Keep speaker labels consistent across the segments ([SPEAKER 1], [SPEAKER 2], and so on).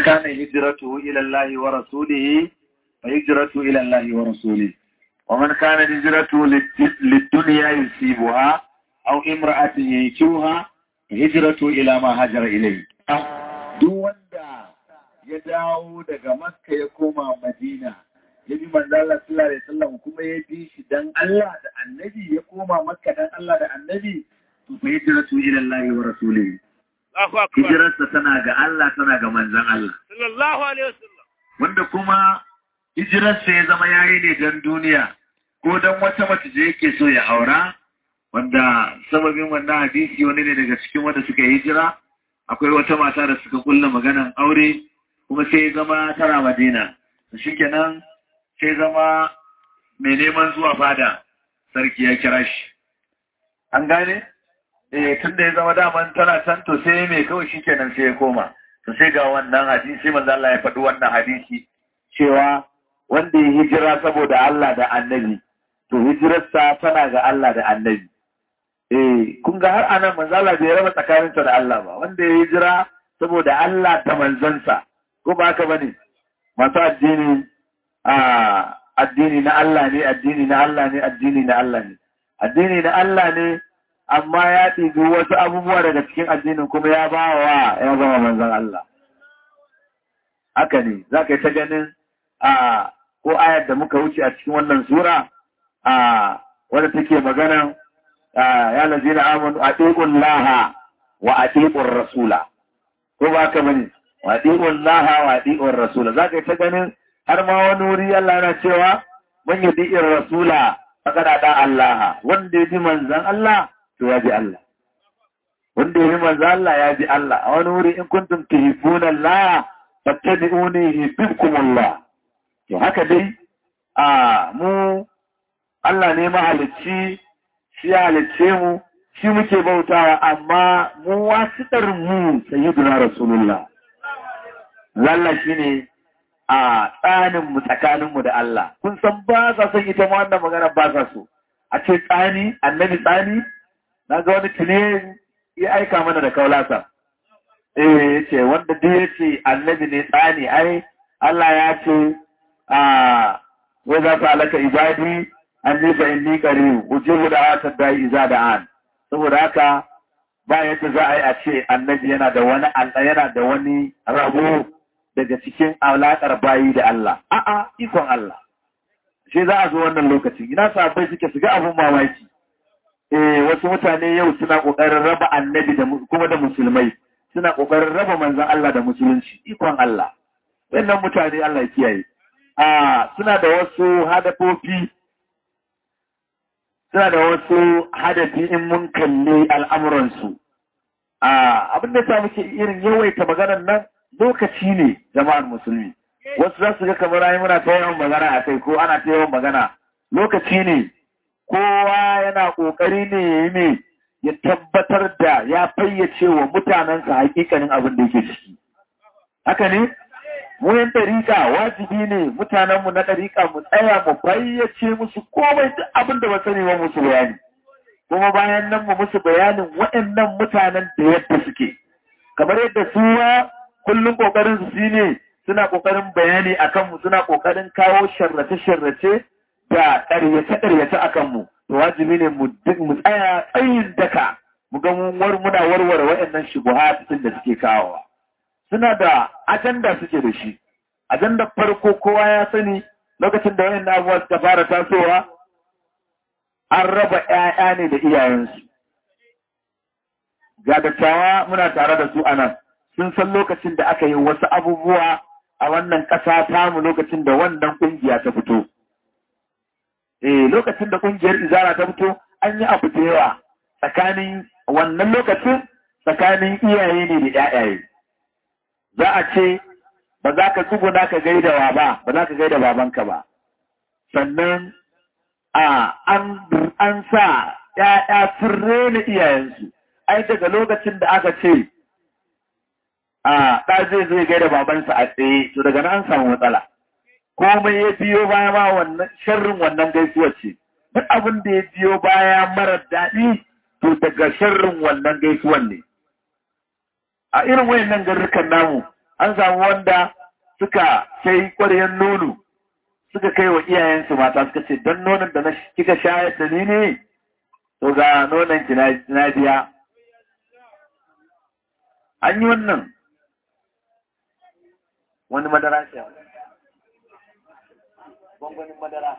[SPEAKER 1] kana hijratuhu ila Allah wa rasulihi fa hijratuhu ila Allah wa rasulihi wa man kana hijratuhu lid-dunya yusibuha aw imra'atin yankihuha hijratu ila ma hajara ilayhi duk wanda ya dawo daga Makka ya koma Madina ya bi manzo Allah sallallahu alaihi wasallam kuma ya bi shi dan Allah da Annabi ya koma Makka dan Allah da Annabi to fa hijratu ila Allah wa rasulihi
[SPEAKER 2] Allahu akbar.
[SPEAKER 1] hijirarsa tana ga Allah tana ga manzon Allah
[SPEAKER 2] Sallallahu alaihi wasallam.
[SPEAKER 1] wanda kuma hijirarsa ya zama yayi ne don duniya ko don wata mace da yake so ya aura wanda sababin wannan hadisi wani ne daga cikin wanda suka yi hijira akwai wata mata da suka kulla maganan aure kuma sai ya zama tana madina shikenan sai zama mai neman zuwa fada sarki ya kira shi an gane eh tun da ya zama daman tana can to sai mai kawai shikenan sai ya koma to sai ga wannan hadisi manzo Allah ya faɗi wannan hadisi cewa wanda ya hijira saboda Allah da annabi to hijirarsa tana ga Allah da annabi eh kun ga har anan manzo Allah bai raba tsakaninsa da Allah ba wanda ya hijira saboda Allah da manzansa ko ba haka bane masu addini a addini na Allah ne addini na Allah ne addini na Allah ne addini na Allah ne amma ya ɗibi wasu abubuwa daga cikin addinin kuma ya ba wa ya zama manzan Allah haka ne za ka yi ta ganin a ko ayar da muka wuce a cikin wannan sura a wadda take magana ya lazina amanu a ɗiƙun laha wa a ɗiƙun rasula ko ba ka bane wa ɗiƙun laha wa ɗiƙun rasula za ka yi ta ganin har ma wani wuri Allah na cewa man yi ɗiƙin rasula a da Allah wanda ya bi manzan Allah to ya bi Allah wanda ya bi manzan Allah ya bi Allah a wani wuri in kuntum tuhibbuna Allah fattabi'uni yuhibbukum Allah to haka dai a mu Allah ne mahalicci shi ya halicce mu shi muke bautawa amma mu wasitar mu sayyiduna rasulullah lalla shine a tsanin mu tsakanin mu da Allah kun san ba sa son ita ma wannan magana ba sa so a ce tsani annabi tsani na ga wani tune ya aika mana da kaulasa eh yace wanda duk yace annabi ne tsani ai Allah ya ce a wai za ta alaka ibadi anni fa inni qarib ujibu da ata dai iza da an saboda haka ba yadda za a yi a ce annabi yana da wani Allah yana da wani rabo daga cikin alaƙar bayi da Allah a'a ikon Allah sai za a zo wannan lokaci ina sabai suke su ga abun mamaki eh wasu mutane yau suna kokarin raba annabi da kuma da musulmai suna kokarin raba manzon Allah da musulunci ikon Allah wannan mutane Allah ya kiyaye a suna da wasu hadafofi suna da wasu hadafi in mun kalli al'amuransu a abin da sa muke irin yawaita maganar nan lokaci ne jama'ar musulmi wasu za su ga kamar ayi muna ta yawan magana a kai ko ana ta yawan magana lokaci ne kowa yana kokari ne ya yi ne ya tabbatar da ya fayyace wa mutanensa hakikanin abin da yake ciki haka ne mu yan ɗariƙa wajibi ne mutanenmu na ɗariƙa mu tsaya mu fayyace musu komai duk abin da ba sani ba musu bayani kuma bayan nan mu musu bayanin waɗannan mutanen da yadda suke kamar yadda su kullum kokarin su shine suna kokarin bayani akan mu suna kokarin kawo sharrace-sharrace da ƙaryace-ƙaryace akan mu to wajibi ne mu mu tsaya tsayin daka mu ga mun war muna warware waɗannan shubuhatin da suke kawowa suna da ajanda suke da shi ajanda farko kowa ya sani lokacin da waɗannan abubuwa suka fara tasowa an raba ƴaƴa ne da iyayensu ga dattawa muna tare da su anan sun san lokacin da aka yi wasu abubuwa a wannan ƙasa tamu lokacin da wannan ƙungiya ta fito. Eh lokacin da ƙungiyar izara ta fito an yi abu da yawa tsakanin wannan lokacin tsakanin iyaye ne da ƴaƴaye. Za a ce ba za ka tsuguna ka gaida wa ba, ba za ka gaida babanka ba. Sannan a an sa ƴaƴa sun rena iyayensu. Ai daga lokacin da aka ce a ɗa zai zai gaida babansa a tsaye to daga nan an samu matsala komai ya biyo baya ma wannan sharrin wannan gaisuwar ce duk abin da ya biyo baya mara daɗi to daga sharrin wannan gaisuwar ne a irin wayannan garrukan namu an samu wanda suka sai ƙwaryen nono suka kai wa iyayensu mata suka ce don nonon da na kika shayar da ni ne to ga nonon ki na biya an yi wannan wani madara ce gwangwanin madara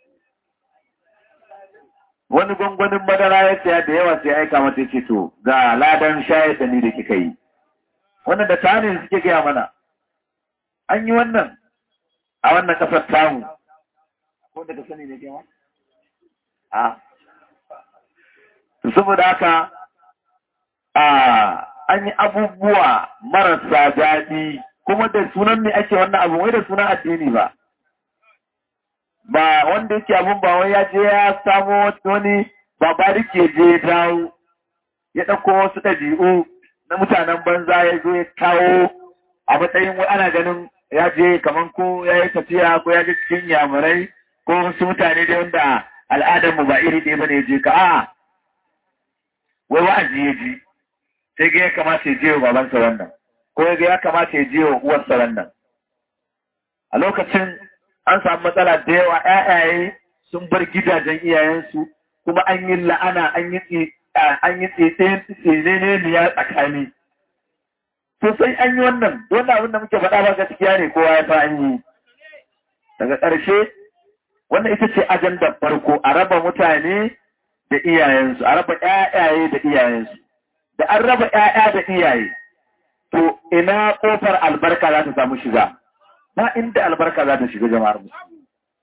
[SPEAKER 1] wani gwangwanin madara ya saya da yawa sai aika mata ce to ga ladan shayar da ni da kika yi wannan da tani suke gaya mana an yi wannan a wannan kasar tamu ko daga sani ne kewa a saboda haka a an yi abubuwa marasa daɗi kuma da sunan ne ake wannan abu wai da sunan addini ba ba wanda yake abun ba wai ya je ya samo wani babari ke je dawo ya ɗauko wasu ɗabi'u na mutanen banza ya zo ya kawo a matsayin wai ana ganin ya je kamar ko ya yi tafiya ko ya je cikin yamurai ko wasu mutane da wanda al'adarmu ba iri ɗaya ba ne je ka a wai wa'azi ya ji sai ga ya kamata ya je wa babansa wannan ko ya ga ya kamata ya je wa uwarsa wannan a lokacin an samu matsala da yawa ƴaƴaye sun bar gidajen iyayensu kuma an yi la'ana an yi an yi tsene ne ya tsakani sosai an yi wannan wannan abin da muke faɗa ba gaskiya ne kowa ya fa an yi daga ƙarshe wannan ita ce ajandar farko a raba mutane da iyayensu a raba ƴaƴaye da iyayensu da an raba ƴaƴa da iyaye to ina ƙofar albarka za ta samu shiga ba inda albarka za ta shiga jama'ar musulmi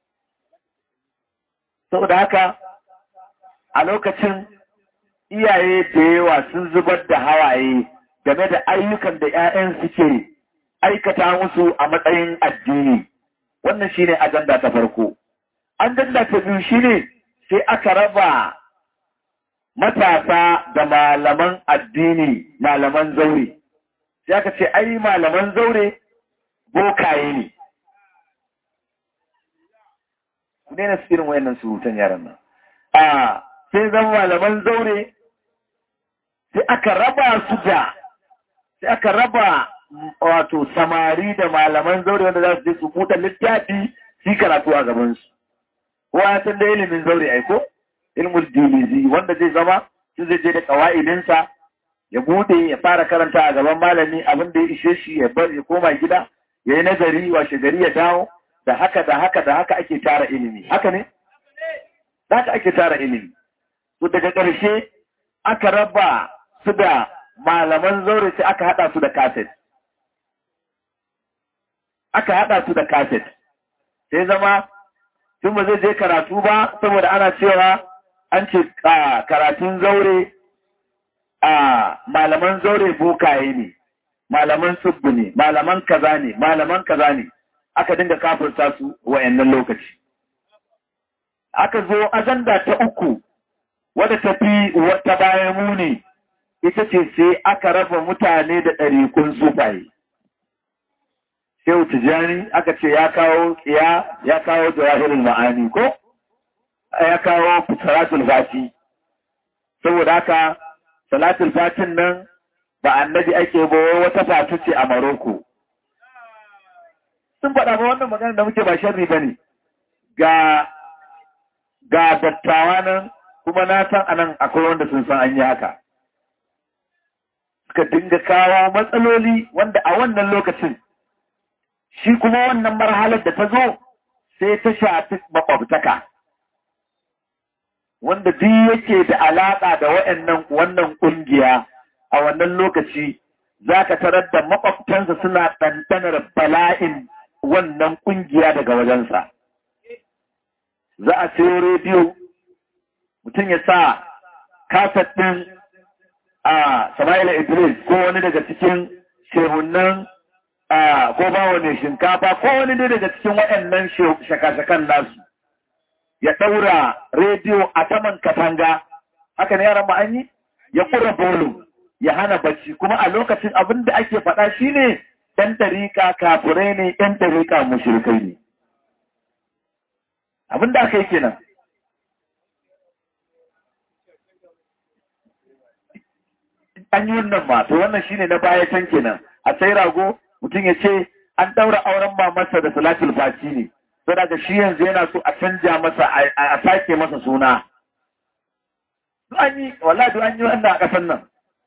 [SPEAKER 1] saboda haka a lokacin iyaye da yawa sun zubar da hawaye game da ayyukan da 'ya'yan suke aikata musu a matsayin addini wannan shine ajanda ta farko ajanda ta biyu shine sai aka raba matasa da malaman addini malaman zaure sai aka ce ai malaman zaure bokaye ne ku daina su irin wayannan surutan yaran nan a sai zama malaman zaure sai aka raba su da sai aka raba wato samari da malaman zaure wanda za su je su buɗe littafi su karatu a gabansu kowa ya san da ilimin zaure aiko ilmul dilizi wanda zai zama su zai je da kawa'idinsa ya bude ya fara karanta a gaban malami abin da ya ishe shi ya bar ya koma gida ya yi nazari washe gari ya dawo da haka da haka da haka ake tara ilimi haka ne da haka ake tara ilimi to daga ƙarshe aka raba su da malaman zaure sai aka haɗa su da kaset aka haɗa su da kaset sai zama tun ba zai je karatu ba saboda ana cewa an ce karatun zaure a malaman zaure bokaye ne malaman subbu ne malaman kaza ne malaman kaza ne aka dinga kafirta su wa'annan lokaci aka zo ajanda ta uku wadda ta fi wata bayan muni ita ce sai aka raba mutane da ɗarikun sufaye Shehu Tijjani aka ce ya kawo tsiya ya kawo jawahirin ma'ani ko ya kawo salatul fati saboda haka salatul fatin nan ba annabi ake ba wata fatu ce a Maroko sun faɗa ba wannan magana da muke ba sharri bane ga ga dattawa nan kuma na san anan akwai wanda sun san an yi haka suka dinga kawo matsaloli wanda a wannan lokacin shi kuma wannan marhalar da ta zo sai ta shafi makwabtaka wanda duk yake da alaƙa da waɗannan wannan ƙungiya a wannan lokaci za ka tarar da makwabtansa suna ɗanɗanar bala'in wannan ƙungiya daga wajensa. Za a sayo rediyo, mutum ya sa kasat ɗin a Sama'ila Idris ko wani daga cikin shehunan ko ba wani shinkafa ko wani ne daga cikin waɗannan shaka-shakan nasu ya ɗaura rediyo a saman katanga haka ne yaran ma'anyi ya ƙura bolo ya hana bacci kuma a lokacin abin da ake faɗa shi ne ɗan tarika kafirai ne ɗan tarika mushrikai ne abin da aka yi kenan an yi wannan ma to wannan shine na baya can kenan a sai rago mutum ya ce an ɗaura auren mamarsa da salatul fati ne sai daga shi yanzu yana so a canja masa a sake masa suna an yi wallahi an yi wannan a ƙasar nan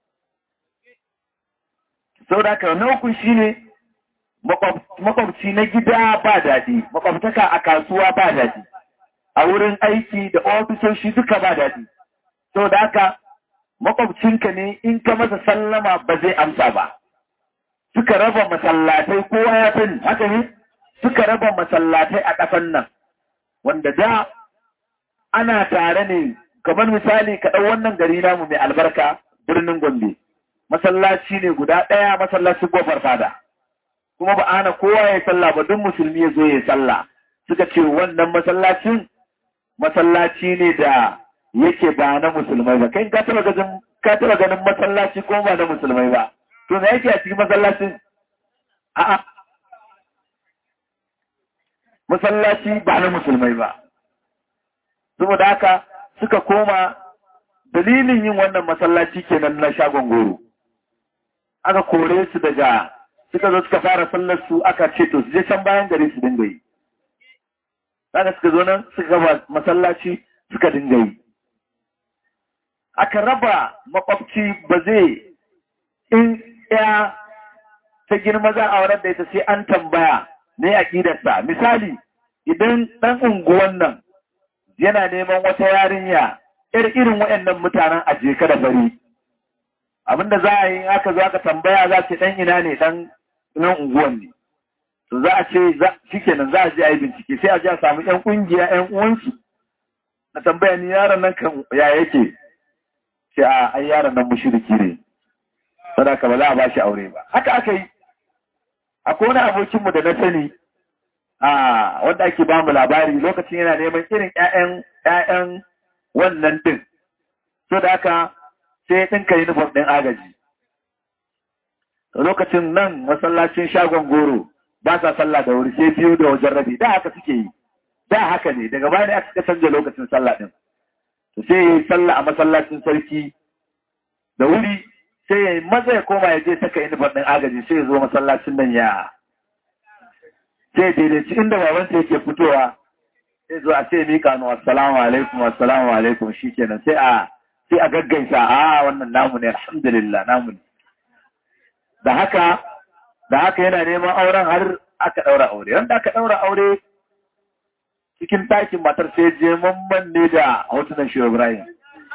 [SPEAKER 1] sau da haka na uku shi ne makwabci na gida ba daɗi makwabtaka a kasuwa ba daɗi a wurin aiki da ofisoshi duka ba daɗi sau da haka makwabcinka ne in ka masa sallama ba zai amsa ba suka raba masallatai kowa ya sani haka ne suka raba masallatai a ƙasan nan wanda da ana tare ne kamar misali ka ɗau wannan gari namu mai albarka birnin gombe masallaci ne guda ɗaya masallacin gofar fada kuma ba ana kowa ya sallah ba duk musulmi ya zo ya sallah suka ce wannan masallacin masallaci ne da yake ba na musulmai ba kai ka taba ganin ka taba ganin masallaci ko ba na musulmai ba to me yake a cikin masallacin a'a masallaci ba na musulmai ba saboda haka suka koma dalilin yin wannan masallaci kenan na shagon goro aka kore su daga suka zo suka fara sallar su aka ce to su je can bayan gari su dinga yi daga suka zo nan suka gaba masallaci suka dinga yi aka raba makwabci ba zai in ya ta girma za a wurar da ita sai an tambaya ne aƙidarsa misali idan ɗan unguwan nan yana neman wata yarinya ir irin waɗannan mutanen a jeka da fari abinda za a yi aka zo aka tambaya za ce ɗan ina ne ɗan nan unguwan ne to za a ce shikenan za a je a yi bincike sai a je a samu ƴan ƙungiya ƴan uwansu na tambaya ni yaron nan kan ya yake ce a ai yaron nan mushriki ne sadaka ba za a ba shi aure ba haka aka yi akwai wani abokinmu da na sani a wanda ake ba mu labari lokacin yana neman irin ƴaƴan ƴaƴan wannan din so da haka sai ya ɗinka uniform ɗin agaji lokacin nan masallacin shagon goro ba sa sallah da wuri sai biyu da wajen rabi da haka suke yi da haka ne daga baya ne aka canza lokacin sallah ɗin to sai ya yi sallah a masallacin sarki da wuri sai ya yi maza ya koma ya je saka uniform ɗin agaji sai ya zo masallacin nan ya sai daidaici inda babansa yake fitowa sai zo a ce mika nu assalamu alaikum assalamu alaikum shikenan sai a sai a gaggaisa a wannan namu ne alhamdulillah namu ne da haka da haka yana neman auren har aka daura aure wanda aka daura aure cikin ɗakin matar sai je mamman ne da hotunan shi Ibrahim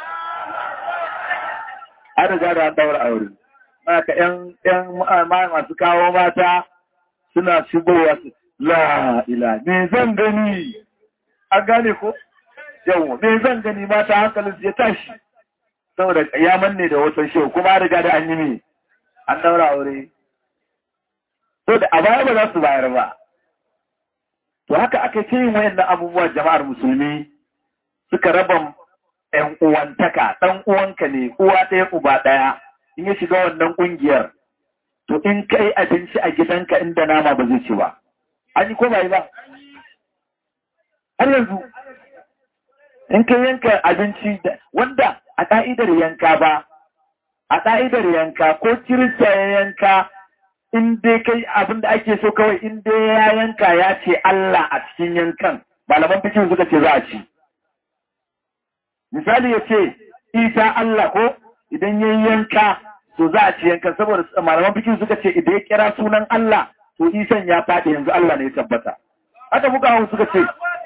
[SPEAKER 1] an riga da an daura aure haka ƴan ƴan masu kawo mata suna shigowa su la ila me zan gani an gane ko yau me zan gani mata hankalin ya tashi saboda ya manne da wasan shehu kuma riga da an yi me an daura aure to da a baya ba za su bayar ba to haka aka ce yin wayannan abubuwa jama'ar musulmi suka raba ƴan uwantaka ɗan uwanka ne uwa ɗaya uba ɗaya in ya shiga wannan ƙungiyar to in kai abinci a gidanka inda nama ba zai ci ba an yi ko ba yi ba har yanzu in ka yanka abinci wanda a ƙa'idar yanka ba a ƙa'idar yanka ko kirista ya yanka in dai kai abin da ake so kawai in dai ya yanka ya ce Allah a cikin yankan malaman fikin suka ce za a ci misali ya ce isa Allah ko idan ya yanka to za a ci yankan saboda malaman fikin suka ce idan ya kira sunan Allah to isan ya faɗi yanzu Allah ne ya tabbata haka muka hau suka ce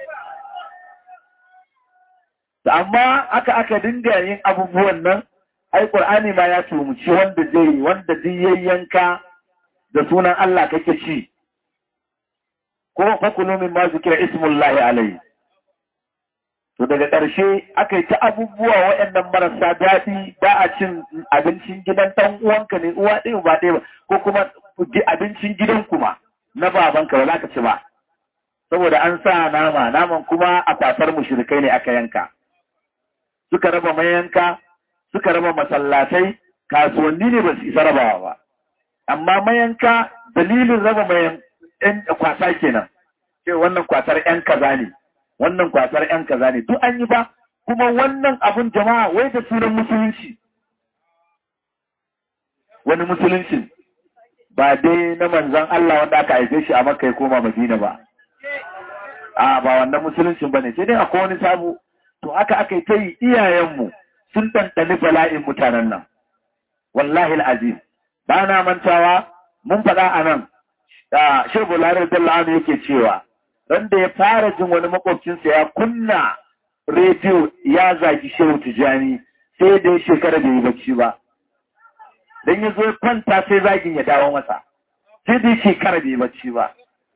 [SPEAKER 1] amma aka aka dinga yin abubuwan nan ai qur'ani ma ya tumuci wanda zai wanda zai yayyanka da sunan Allah kake ci ko fakulu min ma zikira ismullahi alayhi to daga ƙarshe aka yi ta abubuwa waɗannan marasa daɗi ba a cin abincin gidan ɗan uwanka ne uwa ɗaya ba ɗaya ba ko kuma abincin gidan kuma na babanka ba za ka ci ba saboda an sa nama naman kuma a kwasar mushrikai ne aka yanka suka raba mayanka suka raba masallatai kasuwanni ne ba su isa rabawa ba amma mayanka dalilin raba mayan ɗan kwasa kenan ce wannan kwasar ƴan kaza ne wannan kwasar ƴan kaza ne duk an yi ba kuma wannan abun jama'a wai da sunan musulunci wani musulunci ba dai na manzon Allah wanda aka haife shi a Makka ya koma Madina ba a ba wannan musuluncin bane sai dai akwai wani sabo to haka aka yi ta yi iyayenmu sun ɗanɗani bala'in mutanen nan wallahi al'azim ba na mantawa mun faɗa a nan shirbu larar dalla'anu yake cewa ran da ya fara jin wani makwabcinsa ya kunna rediyo ya zagi shehu tijani sai da ya shekara da yi bacci ba don ya zo kwanta sai zagin ya dawo masa sai da ya shekara da yi bacci ba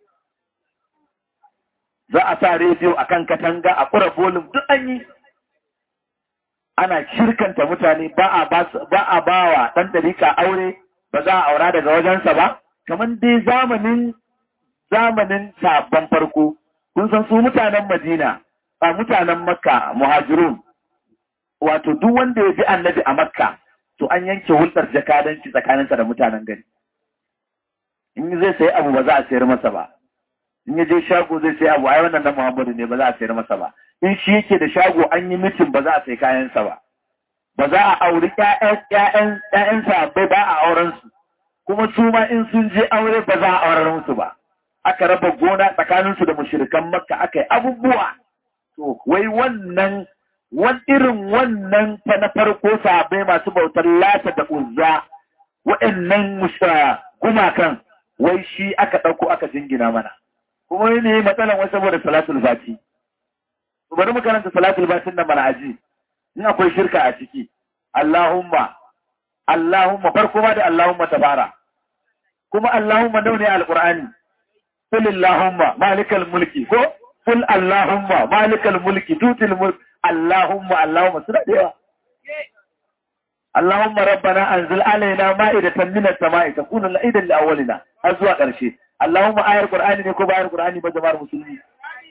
[SPEAKER 1] za a sa rediyo a kan katanga a kura bolin duk an yi ana shirkanta mutane ba a ba wa ɗan ɗarika aure ba za a aura daga wajensa ba kamar dai zamanin zamanin sabon farko kun san su mutanen madina a mutanen makka muhajirun wato duk wanda ya bi annabi a makka to an yanke hulɗar jakadanci tsakaninsa da mutanen gari in zai sayi abu ba za a sayar masa ba in ya je shago zai sayi abu ai wannan na muhammadu ne ba za a sayar masa ba in shi yake da shago an yi mitin ba za a sayi kayansa ba ba za a auri ƴaƴan sahabbai ba a auren su kuma su ma in sun je aure ba za a auren su ba aka raba gona tsakanin su da mushrikan makka aka yi abubuwa to wai wannan wani irin wannan ta na farko sahabbai masu bautar lata da uzza waɗannan gumakan wai shi aka ɗauko aka jingina mana kuma ne matsalan wasu saboda salatul fati bari mu karanta salatul fatin nan mana aji in akwai shirka a ciki Allahumma Allahumma farko ma da Allahumma ta fara kuma Allahumma nawa ne alqur'ani qul Allahumma malikal mulki ko qul Allahumma malikal mulki tutil mulk Allahumma Allahumma suna da yawa Allahumma rabbana anzil alaina ma'idatan minas sama'i takunu la'idan li awwalina har zuwa ƙarshe Allahumma ayar qur'ani ne ko ba ayar qur'ani ba jama'ar musulmi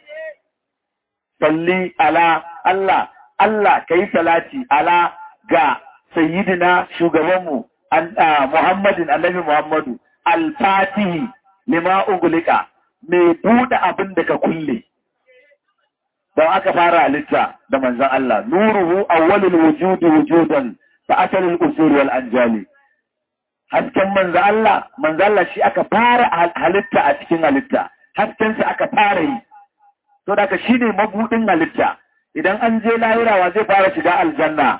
[SPEAKER 1] salli ala Allah Allah ka yi salati ala ga sayyidina shugabanmu Muhammadin annabi Muhammadu al-fatihi lima ugulika mai buɗe abin da ka kulle don aka fara halitta da manzon Allah nuruhu awwalul wujudi wujudan fa asalul usul wal anjali hasken manzon Allah manzon Allah shi aka fara halitta a cikin halitta hasken sa aka fara yi to da ka shine mabudin halitta idan an je lahirawa zai fara shiga aljanna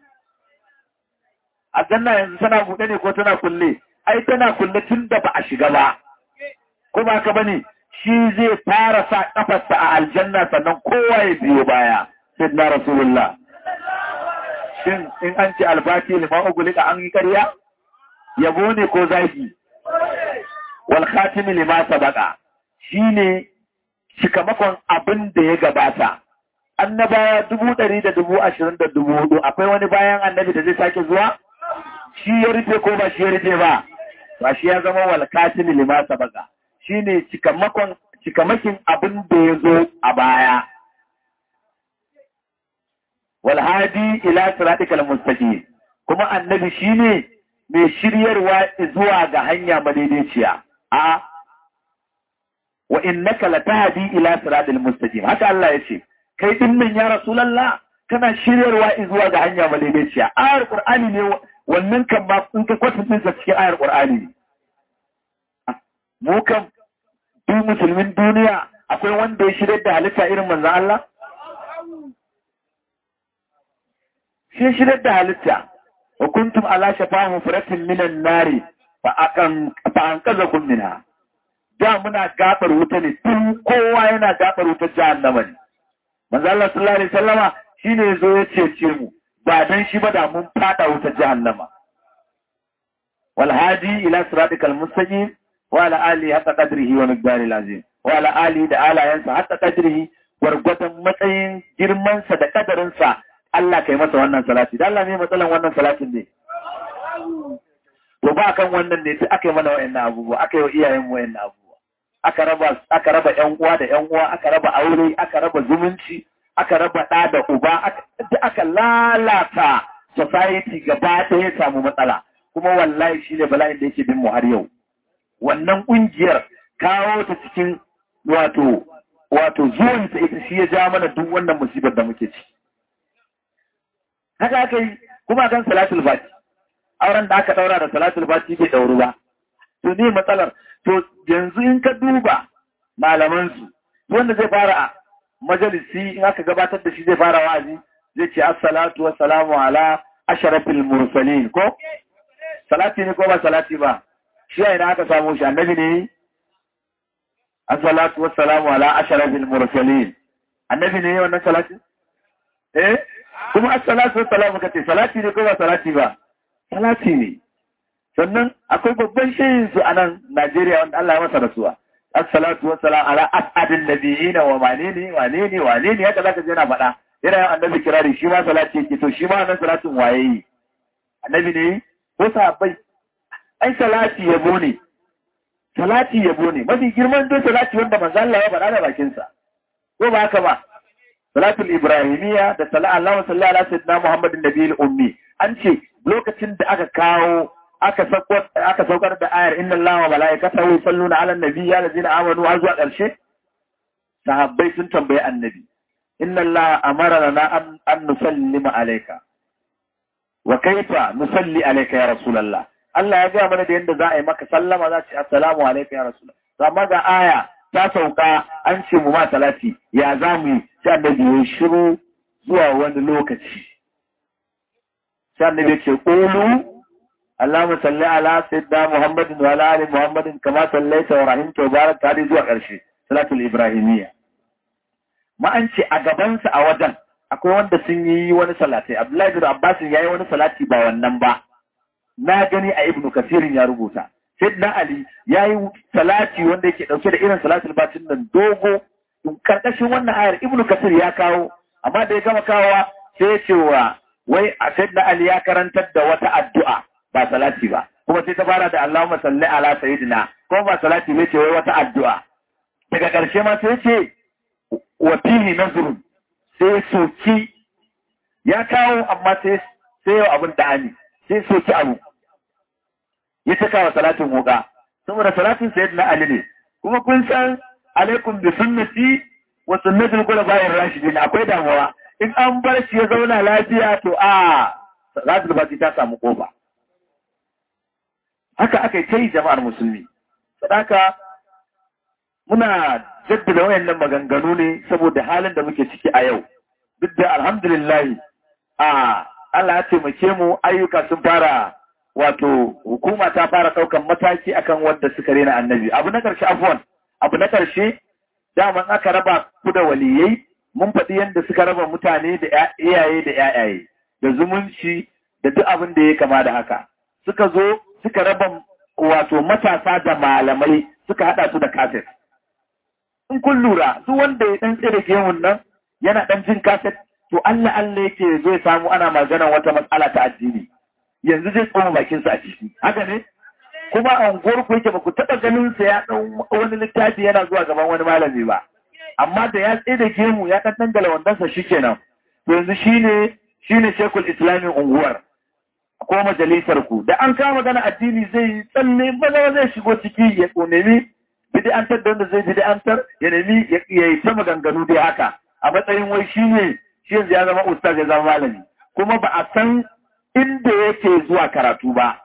[SPEAKER 1] aljanna yanzu tana buɗe ne ko tana kulle ai tana kulle tun da ba a shiga ba ko ba ka bane shi zai fara sa kafarsa a aljanna sannan kowa ya biyo baya sai na rasulullah shin in an ce albati liman ugulika an yi ƙarya yabo ne ko zagi wal khatimi lima sabaqa shine cikamakon abin da ya gabata annabawa dubu ɗari da dubu ashirin da dubu hudu akwai wani bayan annabi da zai sake zuwa shi ya rufe ko ba shi ya rufe ba ba shi ya zama wal katimi lima sabaka shine cikamakon cikamakin abin da ya zo a baya wal hadi ila siratikal mustaqim kuma annabi shine mai shiryarwa zuwa ga hanya madaidaiciya a wa innaka latahdi ila siratil mustaqim haka Allah yace kai din nan ya rasulullah kana shiryarwa zuwa ga hanya madaidaiciya ayar qur'ani ne wannan kan ba in ka kwatanta ta cikin ayar qur'ani ne mu kan duk musulmin duniya akwai wanda ya shirya da halitta irin manzon Allah shi shirya da halitta wa kuntum ala shafa mufratin minan nari fa akan fa an kaza kun minha da muna gabar wuta ne tun kowa yana gabar wutar jahannama ne manzo Allah sallallahu alaihi wasallama shine yazo ya cece mu ba dan shi ba da mun fada wutar jahannama wal hadi ila siratikal mustaqim wa ala alihi hatta qadrihi wa miqdaril azim wa ala alihi da alayansa hatta qadrihi gwargwadon matsayin girman sa da kadarin sa Allah kai masa wannan salati dan Allah ne matsalan wannan salatin ne to ba kan wannan ne sai aka yi mana wayannan abubuwa aka yi wa iyayen mu wayannan abubuwa aka raba aka raba ƴan uwa da ƴan uwa aka raba aure aka raba zumunci aka raba ɗa da uba aka lalata society gaba ɗaya ya samu matsala kuma wallahi shi ne bala'in da yake bin mu har yau wannan ƙungiyar kawo ta cikin wato wato zuwan ta ita shi ya ja mana duk wannan musibar da muke ci haka aka yi kuma kan salatul fati auren da aka daura da salatul fati bai dauru ba to ne matsalar to yanzu in ka duba malamansu wanda zai fara a majalisi in aka gabatar da shi zai fara wa'azi zai ce assalatu wassalamu ala asharafil mursalin ko salati ne ko ba salati ba shi ya ina aka samu shi annabi ne assalatu wassalamu ala asharafil mursalin annabi ne wannan salati eh kuma assalatu wassalamu kace salati ne ko ba salati ba salati ne sannan akwai babban shehin su a nan Najeriya wanda Allah ya masa rasuwa assalatu wassalamu ala as'adin nabiyina wa manini wane ne wane ne haka zaka je na faɗa yana yin annabi kirari shi ma salati yake to shi ma wannan salatin waye yi annabi ne ko sahabbai ai salati yabo ne salati yabo ne mafi girman dai salati wanda manzo Allah ya faɗa da bakin sa ko ba haka ba salatul ibrahimiyya da sala Allahu sallallahu ala sayyidina Muhammadin nabiyil ummi an ce lokacin da aka kawo aka saukar aka saukar da ayar inna Allaha wa malaikatahu yusalluna ala nabiyyi ya allazina amanu har zuwa ƙarshe sahabbai sun tambayi annabi inna Allah amara na an, an nusallima alayka wa kaifa nusalli alayka ya rasulullah Allah ya gaya mana da yadda za a yi maka sallama za ce assalamu alayka ya rasulullah amma ga aya ta sauka an ce mu ma salati ya za mu yi sai annabi ya shiru zuwa wani lokaci sai annabi ya ce qulu Allahumma salli ala sayyidina Muhammadin wa ala ali Muhammadin kama sallaita wa rahimta wa barakta hadi zuwa ƙarshe salatul ibrahimiyya ma an ce a gabansa a wajen akwai wanda sun yi wani salati Abdullahi bin Abbas ya yi wani salati ba wannan ba na gani a Ibn Kasirin ya rubuta Sayyidina Ali ya yi salati wanda yake dauke da irin salatul batin nan dogo karkashin wannan ayar Ibn Kasir ya kawo amma da ya gama kawowa sai ya ce wa wai a Sayyidina Ali ya karantar da wata addu'a ba salati ba kuma sai ta fara da Allahumma salli ala sayyidina kuma ba salati ne ce wai wata addu'a daga ƙarshe ma sai ce wa fihi nazrun sai soki ya kawo amma sai sai yau abin da'ani sai soki abu ya cika wa salatin wuka saboda salatin sayyidina Ali ne kuma kun san alaikum bi sunnati wa sunnatul khulafa'ir rashidin akwai damuwa in an bar shi ya zauna lafiya to a salatul fati ta samu kofa haka aka yi ta yi jama'ar musulmi sadaka muna jaddada wayannan maganganu ne saboda halin da muke ciki a yau duk da alhamdulillah a Allah ya taimake mu ayyuka sun fara wato hukuma ta fara daukan mataki akan wanda suka rena annabi abu na karshe afwan abu na karshe daman aka raba ku da waliyai mun faɗi yadda suka raba mutane da iyaye da yayaye da zumunci da duk abin da ya kama da haka suka zo suka raba wato matasa da malamai suka hada su da kaset in kun lura su wanda ya dan tsere gemun nan yana dan jin kaset to Allah Allah yake zai samu ana maganar wata matsala ta addini yanzu zai tsoma bakin sa a ciki haka ne kuma a unguwar ku yake ba ku taba ganin sa ya dan wani littafi yana zuwa gaban wani malami ba amma da ya tsere gemu ya dan dangala wandansa shikenan to yanzu shine shine shekul islamin unguwar ko majalisar ku da an kama magana addini zai tsalle maza zai shigo ciki ya nemi bid'antar da wanda zai bid'antar ya nemi ya yi ta maganganu dai haka a matsayin wai shi ne shi yanzu ya zama ustaz ya zama malami kuma ba a san inda yake zuwa karatu ba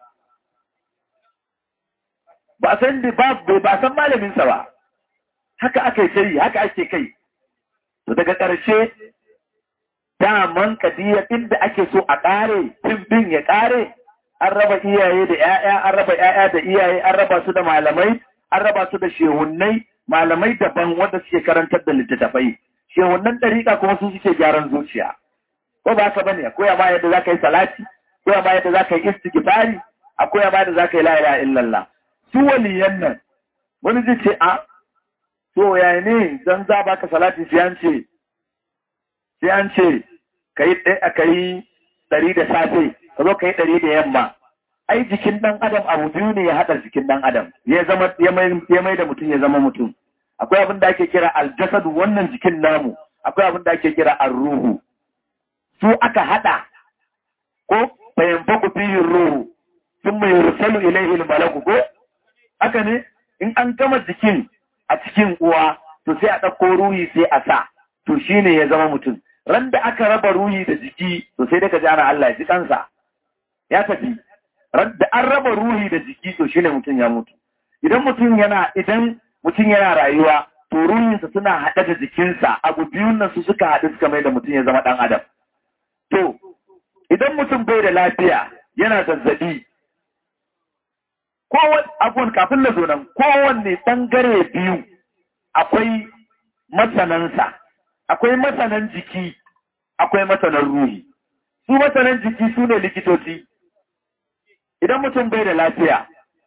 [SPEAKER 1] ba a san ba ba san malaminsa ba haka aka yi haka ake kai to daga ƙarshe daman kadiyar inda ake so a ƙare bin ya ƙare an raba iyaye da 'ya'ya an raba 'ya'ya da iyaye an raba su da malamai an raba su da shehunnai malamai daban wanda suke karantar da littattafai shehunnan ɗariƙa kuma su suke gyaran zuciya ko ba haka bane akwai ma yadda zaka yi salati akwai ma yadda zaka yi istighfari akwai ma yadda zaka yi la ilaha illallah su waliyan nan wani zai ce a to ya ne dan za baka salati sai an ce sai an ce kai kai ɗari da safe ka zo kai ɗari da yamma ai jikin ɗan adam abu biyu ne ya haɗa jikin ɗan adam ya zama ya mai da mutum ya zama mutum akwai abin da ake kira aljasadu wannan jikin namu akwai abin da ake kira arruhu su aka haɗa ko fayyanfaku fihin ruhu sun mai rusalu ilaihi malaku ko haka ne in an gama jikin a cikin uwa to sai a ɗauko ruhi sai a sa to shine ya zama mutum ran da aka raba ruhi da jiki to sai daga jana Allah ya ji kansa ya tafi da an raba ruhi da jiki to shine mutum ya mutu idan mutum yana idan mutum yana rayuwa to ruhinsa suna haɗe da jikinsa abu biyun nan su suka haɗu suka mai da mutum ya zama ɗan adam to idan mutum bai da lafiya yana zazzabi kowane abun kafin na zo nan kowanne ɓangare biyu akwai masanansa akwai masanan jiki akwai masanan ruhi su masanan jiki su ne likitoci idan mutum bai da lafiya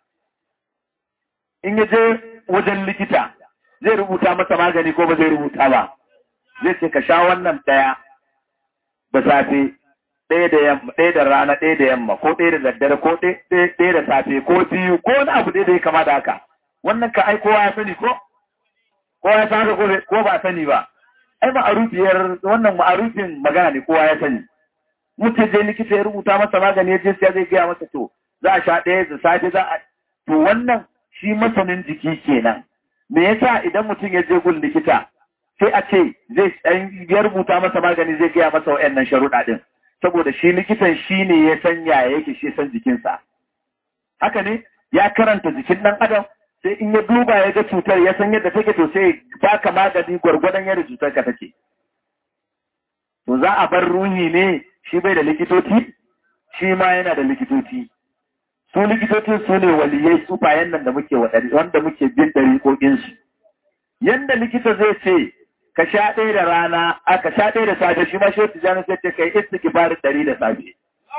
[SPEAKER 1] in ya je wajen likita zai rubuta masa magani ko ba zai rubuta ba zai ce ka sha wannan ɗaya da safe ɗaya da yamma ɗaya da rana ɗaya da yamma ko ɗaya da daddare ko ɗaya da safe ko biyu ko wani abu ɗaya da ya kama da haka wannan ka ai kowa ya sani ko kowa ya san haka ko ba sani ba ai ma'arufiyar wannan ma'arufin magana ne kowa ya sani mutum je likita ya rubuta masa magani ya je sai zai gaya masa to za a sha ɗaya da safe za a to wannan shi masanin jiki kenan me yasa idan mutum ya je gun likita sai a ce zai ya rubuta masa magani zai gaya masa wa'annan sharuɗa ɗin saboda shi likitan shi ne ya san yaya yake shi san jikinsa haka ne ya karanta jikin ɗan adam sai in ya duba ya ga cutar ya san yadda take to sai baka magani gwargwadon yadda cutar ka take to za a bar ruhi ne shi bai da likitoci shi ma yana da likitoci su likitocin su ne waliyai su bayan nan da muke wanda muke bin ɗariƙoƙinsu yanda likita zai ce ka sha ɗaya da rana a ka sha ɗaya da safe shi ma shi wata jani sai ce kai istighfarin ɗari da safe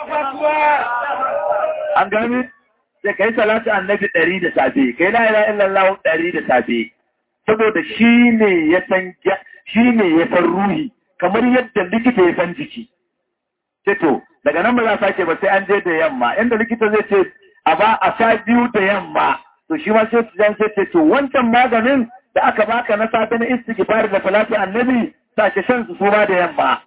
[SPEAKER 1] an gani sai kai salatu annabi ɗari da safe kai la ilaha illallah ɗari da safe saboda shi ne ya san shi ne ya san ruhi kamar yadda likita ya san jiki ce to daga nan ba za a sake ba sai an je da yamma inda likita zai ce a ba a sha biyu da yamma to shi ma sai jan sai ce to wancan maganin da aka baka na safe na istighfar da salatu annabi sake shan su suma da yamma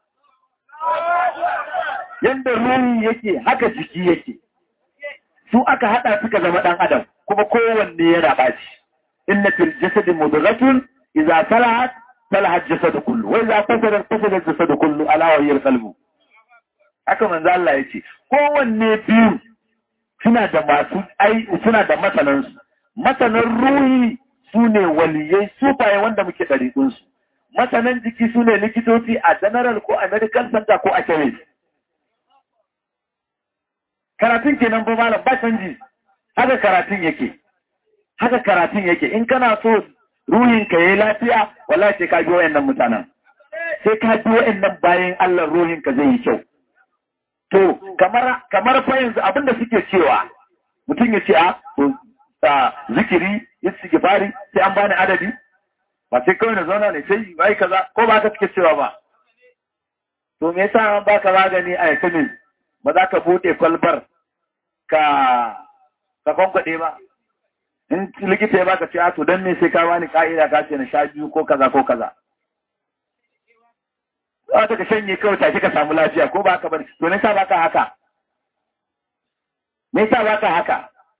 [SPEAKER 1] yanda ruhi yake haka jiki yake su aka hada suka zama dan adam kuma kowanne yana baci inna fil jasadi mudghatun idza salahat salaha al-jasadu kullu wa idza fasada fasada al-jasadu kullu ala wa hiya al-qalbu haka manzo Allah yace kowanne biyu suna da masu ai suna da masanan su masanan ruhi sune waliyai su baye wanda muke dariƙun su masanan jiki sune likitoci a general ko a medical center ko a chemist karatun kenan ba malam ba canji haka karatun yake haka karatun yake in kana so ruhin ka yayi lafiya wallahi sai ka bi wayannan mutanen sai ka bi wayannan bayan Allah ruhin ka zai yi kyau to kamar kamar fa yanzu abinda suke cewa mutum ya ce a to zikiri istighfari sai an bani adadi ba sai kawai na zauna ne sai bai kaza ko ba ka suke cewa ba to me yasa an baka magani a yakin ba za ka bude kwalbar ka ka kwankwaɗe ba in likita ya baka ce a to don me sai ka bani ka'ida ka ce na sha biyu ko kaza ko kaza za ta ka shanye kawai take ka samu lafiya ko ba ka bari to ne sa baka haka me yasa baka haka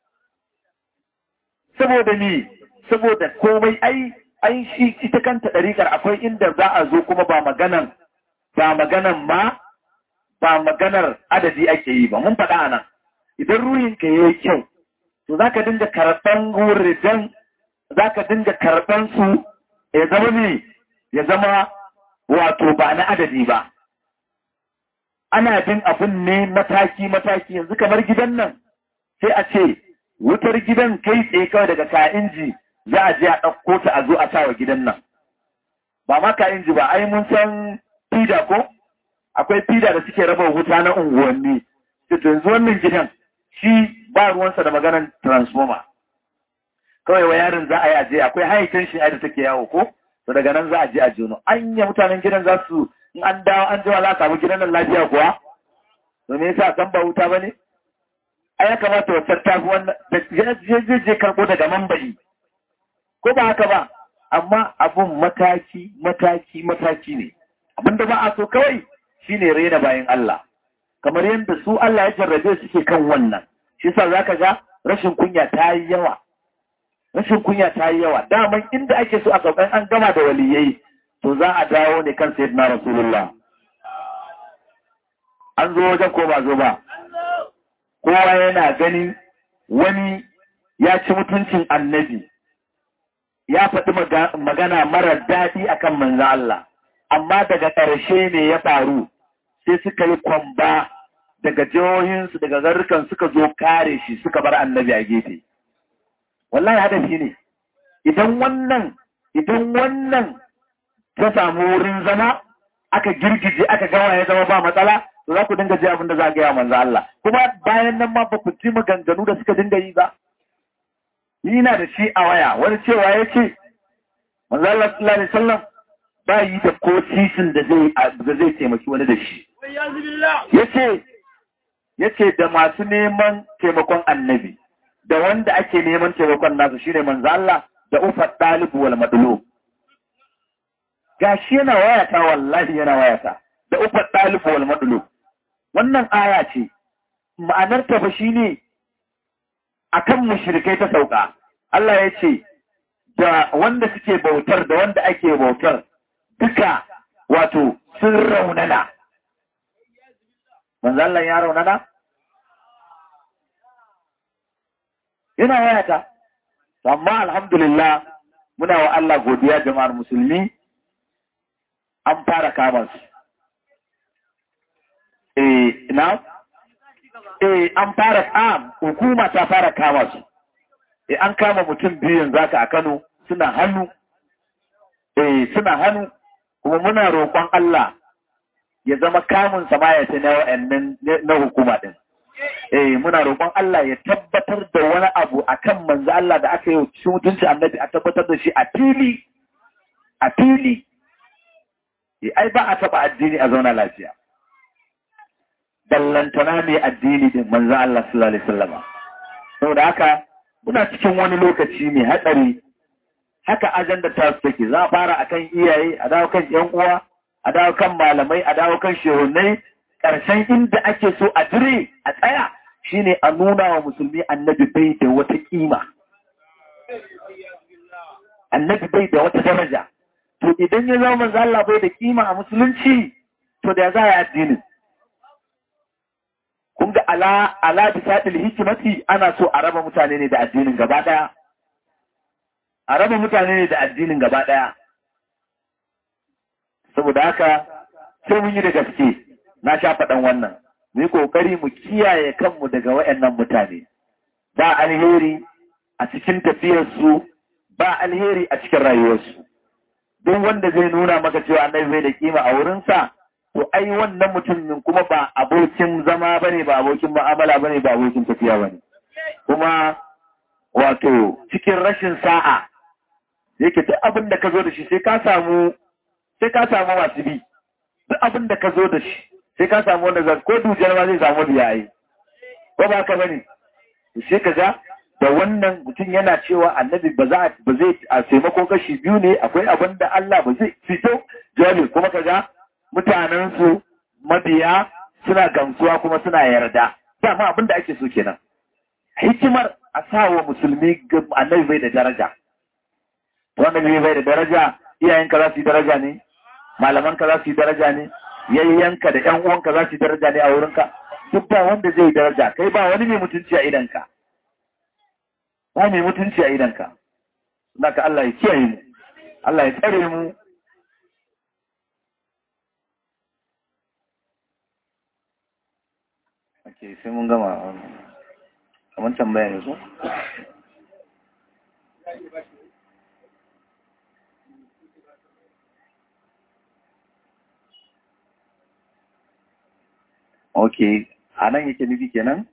[SPEAKER 1] saboda ni saboda komai ai ai shi ita kanta ɗariƙar akwai inda za a zo kuma ba maganan ba maganan ma ba maganar adadi ake yi ba mun faɗa nan idan ruhinka ya yi kyau to za ka dinga karɓan wuridan za ka dinga karɓan su ya zama ne ya zama wato ba na adadi ba ana bin abin ne mataki-mataki yanzu kamar gidan nan sai a ce wutar gidan kai tsaye kawai daga ka inji za a je a ɗauko ta a zo a sawa gidan nan ba ma ka inji ba ai mun san fida ko akwai fida da suke raba wuta na unguwanni to yanzu wannan gidan shi ba ruwansa da maganar transformer kawai wa yarin za a yi aje akwai high tension da take yawo ko to daga nan za a je a jono anya mutanen gidan za su in an dawo an jima za a samu gidan nan lafiya kuwa to me yasa san ba wuta bane ai ya kamata wata ta fi wannan da je je karbo daga mambai ko ba haka ba amma abun mataki mataki mataki ne abinda ba a so kawai shine rena bayan Allah kamar yadda su Allah ya jarrabe suke kan wannan shi yasa zaka ga rashin kunya ta yi yawa rashin kunya ta yi yawa daman inda ake so a saukan an gama da waliyai to za a dawo ne kan sayyidina rasulullah an zo wajen ko ba zo ba kowa yana ganin wani
[SPEAKER 3] ya ci mutuncin annabi ya faɗi magana mara daɗi akan manzan Allah amma daga ƙarshe ne ya faru sai suka yi kwamba daga jihohinsu daga garukan suka zo kare shi suka bar annabi a gefe wallahi hadafi ne idan wannan idan wannan ta samu wurin zama aka girgije aka gawa ya zama ba matsala to za ku dinga ji abin da za a gaya manzo Allah kuma bayan nan ma ba ku ji maganganu da suka dinga yi ba ni na da shi a waya wani cewa ya ce manzo Allah sallallahu alaihi wasallam ba yi da ko sisin da zai da zai taimaki wani da shi yace yace da masu neman taimakon annabi da wanda ake neman taimakon nasu shine manzo Allah da ufat talibu wal madlub gashi yana wayata wallahi yana wayata da ufat talibu wal madlub wannan aya ce ma'anar ta fa shine akan mushrikai ta sauka Allah ya ce da wanda suke bautar da wanda ake bautar duka wato sun raunana manzo Allah ya raunana ina wayata amma alhamdulillah muna wa Allah godiya jama'ar musulmi an fara kama su eh na eh an fara am hukuma ta fara kama su eh an kama mutum biyu yanzu haka a Kano suna hannu eh suna hannu kuma muna roƙon Allah ya zama kamun samaya ta na wa'annan na hukuma din eh muna roƙon Allah ya tabbatar da wani abu akan manzo Allah da aka yi shi mutunci annabi a tabbatar da shi a fili a fili eh ai ba a taba addini a zauna lafiya ballantana ne addini din manzo Allah sallallahu alaihi wasallam saboda haka muna cikin wani lokaci mai hatsari haka ajanda ta su take za a fara akan iyaye a dawo kan yan uwa a dawo kan malamai a dawo kan shehunai ƙarshen inda ake so a dire a tsaya shine a nuna wa musulmi annabi bai da wata kima annabi bai da wata daraja to idan ya zama manzo Allah bai da kima a musulunci to da za a addinin kun ga ala ala bisadil hikimati ana so a raba mutane ne da addinin gaba daya a raba mutane ne da addinin gaba daya saboda haka sai mun yi da gaske na sha faɗan wannan mu yi ƙoƙari mu kiyaye kanmu daga waɗannan mutane ba alheri a cikin tafiyarsu ba alheri a cikin rayuwarsu duk wanda zai nuna maka cewa annabi bai da kima a wurinsa to ai wannan mutumin kuma ba abokin zama bane ba abokin mu'amala bane ba abokin tafiya bane kuma wato cikin rashin sa'a yake duk abin da ka zo da shi sai ka samu sai ka samu masu bi duk abin da ka zo da shi sai ka samu wanda zai ko dujiyar ma zai samu biya yi ko ba ka bane sai ka ga da wannan mutum yana cewa annabi ba za ba zai a taimako kashi biyu ne akwai abin da Allah ba zai fito jami kuma ka ga mutanen su mabiya suna gamsuwa kuma suna yarda dama abin da ake so kenan hikimar a sawa musulmi annabi bai da daraja wanda bai da daraja iyayenka za su yi daraja ne malamanka za su yi daraja ne yayyanka da ƴan uwanka za su yi daraja ne a wurinka duk ba wanda zai daraja kai ba wani mai mutunci a idanka ba mai mutunci a idanka naka Allah ya kiyaye mu Allah ya tsare mu Ake sai mun gama kamar tambaya ne ko? ok a nan yake nufi kenan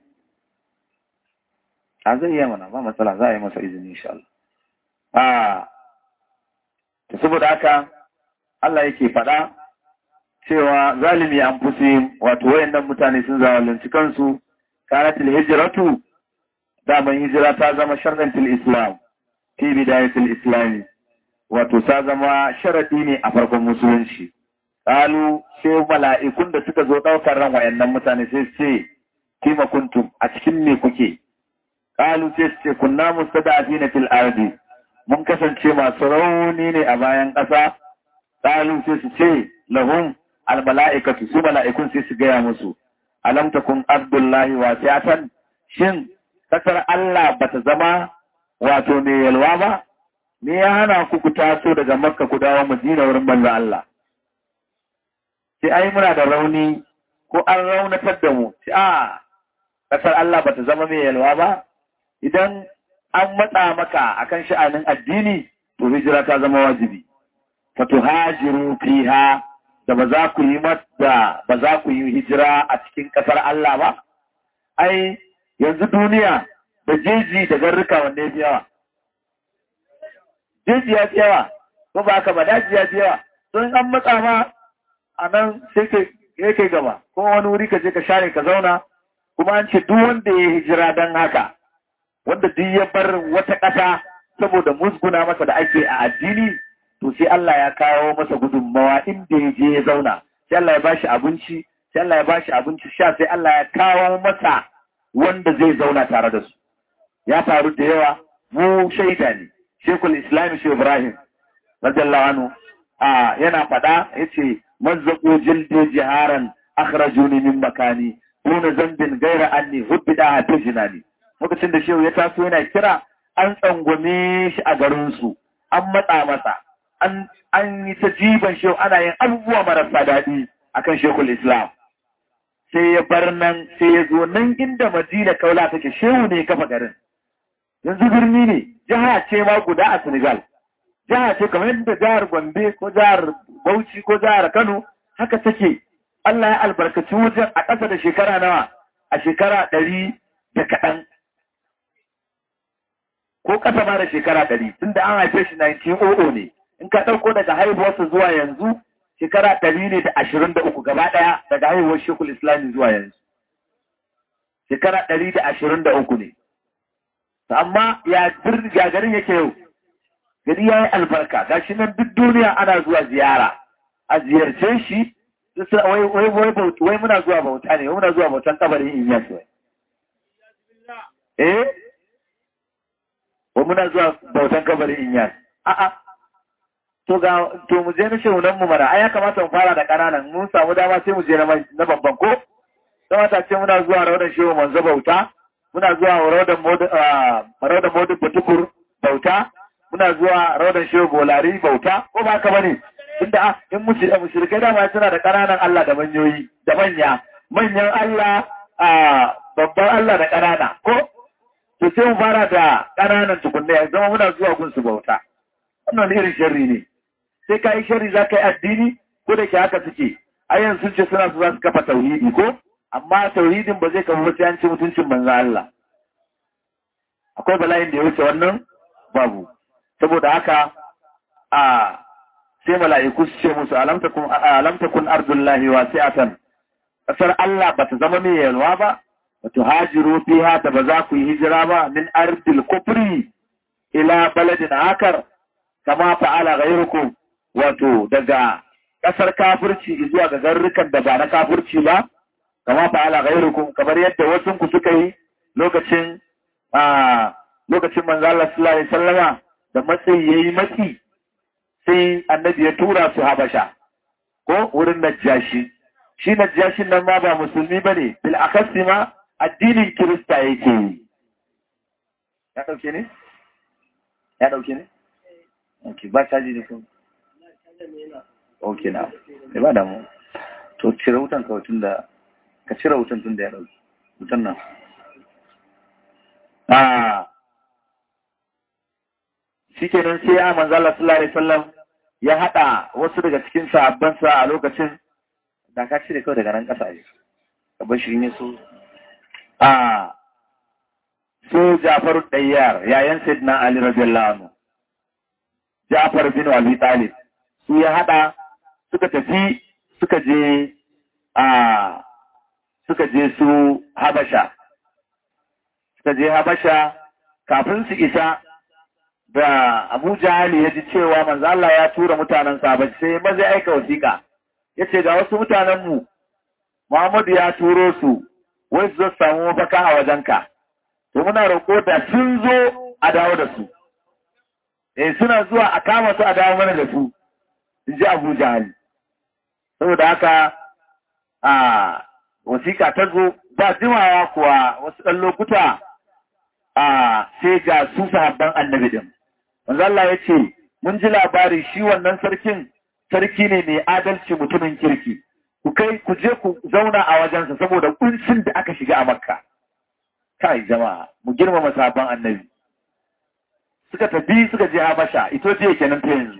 [SPEAKER 3] a zai yi mana ba matsala za a yi masa izini insha Allah a ta saboda haka Allah yake faɗa cewa zalimi an fusi wato wayannan mutane sun zalunci kansu kanatil hijratu daman hijira ta zama sharɗantil islam fi bidayatil islami wato ta zama sharadi ne a farkon musulunci Kalu sai mala'ikun da suka zo ɗaukar ran wayannan mutane sai su ce, Kima kuntum a cikin me kuke? Kalu sai su ce, Kunna mustada a fina fil ardi, mun kasance masu rauni ne a bayan ƙasa. Kalu sai su ce, Lahun almala'ikatu su mala'ikun sai su gaya musu, Alam takun Abdullahi wasiyatan shin kasar Allah bata zama wato mai yalwa ba me ya hana ku ku taso daga makka ku dawo madina wurin manzo Allah sai ai muna da rauni ko an raunatar da mu sai a kasar Allah bata zama mai yalwa ba idan an matsa maka akan sha'anin addini to hijira ta zama wajibi fatuhajiru fiha da ba za ku yi mata ba za ku yi hijira a cikin ƙasar Allah ba ai yanzu duniya da jeji da garruka wanda ya fi yawa jeji ya fi yawa ko ba haka ba daji ya fi yawa don an matsa ma a nan sai ka kai gaba ko wani wuri ka je ka share ka zauna kuma an ce duk wanda ya hijira don haka wanda duk ya bar wata ƙasa saboda musguna masa da ake a addini to sai Allah ya kawo masa gudunmawa inda ya je ya zauna sai Allah ya bashi abinci sai Allah ya bashi abinci sha sai Allah ya kawo masa wanda zai zauna tare da su ya faru da yawa mu shaida ne Shekul Islam Shehu Ibrahim radiyallahu anhu a yana fada yace mazzaqu jildi jiharan akhrajuni min makani duna zambin gaira anni hubbida ta jinani lokacin da shehu ya taso yana kira an tsangwame shi a garin su an matsa masa an yi ta jiban shehu ana yin abubuwa marasa daɗi akan shekul islam sai ya bar nan sai ya zo nan inda madina kaula take shehu ne kafa garin yanzu birni ne jiha ce ma guda a senegal jiha ce kamar yadda jihar gombe ko jihar bauchi ko jihar kano haka take allah ya albarkaci wajen a ƙasa da shekara nawa a shekara ɗari da kaɗan ko ƙasa ma da shekara ɗari tunda an haife shi 1900 ne in ka ɗauko daga haihuwarsa zuwa yanzu shekara ɗari ne da ashirin da uku gaba ɗaya daga haihuwar shekul islami zuwa yanzu shekara ɗari da ashirin da uku ne amma ya garin yake yau gari ya yi albarka ga shi nan duk duniya ana zuwa ziyara a ziyarce shi wai muna zuwa bauta ne muna zuwa bautan kabarin inyas wai eh wai muna zuwa bautan kabarin inyas a'a to ga to mu je na shehunan mu mara ai ya kamata mu fara da kananan mun samu dama sai mu je na babban ko kamata ce muna zuwa raudan shehu manzo bauta muna zuwa raudan modu raudan modu butukur bauta muna zuwa raudan shehu bolari bauta ko ba ka bane tunda in mushrikai da ma suna da kananan Allah da manyoyi da manya manyan Allah a babban Allah da kanana ko to sai mu fara da kananan tukunna ya zama muna zuwa gun su bauta wannan irin sharri ne sai ka yi shari za ka yi addini ko da ke haka suke ayan sun ce suna su za su kafa tauhidi ko amma tauhidin ba zai kafa sai an ci mutuncin manzan Allah akwai bala'in da ya wuce wannan babu saboda haka a sai mala'iku su ce musu alam takun ardullahi wasi'atan kasar Allah ba ta zama mai yalwa ba ba ta hajiru fiha ta ba za ku yi hijira ba min ardil kufri ila baladin akar kama fa'ala ghayrukum wato daga ƙasar kafirci zuwa ga garrukan da ba na kafirci ba, kama fa'ala gairukum kamar yadda wasu ku suka yi lokacin a lokacin manzo Allah sallallahu alaihi wasallama da matsayi yayi matsi sai annabi ya tura su Habasha ko wurin Najashi shi Najashin nan ma ba musulmi bane bil akasi ma addinin Kirista yake yi ya dauke ne ya dauke ne okay ba caji ne kuma ok na sai ba damu to cire wutan kawai tun da ka cire wutan tun da ya ɗauki wutan nan a shi kenan sai ya manzo Allah sallallahu alaihi wasallam ya hada wasu daga cikin sahabbansa a lokacin da ka cire kawai daga nan ƙasa ne ka bar shi ne so a so Ja'far Dayyar yayan Sayyidina Ali radiyallahu anhu Ja'far bin Abi Talib su ya hada suka tafi suka je a suka je su Habasha suka je Habasha kafin su isa da Abu Jahali ya ji cewa manzo Allah ya tura mutanen Habasha sai ba zai aika wasiƙa yace ga wasu mutanen mu Muhammadu ya turo su wai su zo samu mafaka a wajenka to muna roƙo da sun zo a dawo da su eh suna zuwa a kama su a dawo mana da su in ji Abu Jahali saboda haka a wasiƙa ta zo ba jimawa kuwa wasu ɗan lokuta a sai ga su sahabban annabi din manzo Allah ya ce mun ji labari shi wannan sarkin sarki ne mai adalci mutumin kirki ku kai ku je ku zauna a wajensa saboda kuncin da aka shiga a makka kai jama'a mu girmama sahabban annabi suka tafi suka je habasha ito je kenan ta yanzu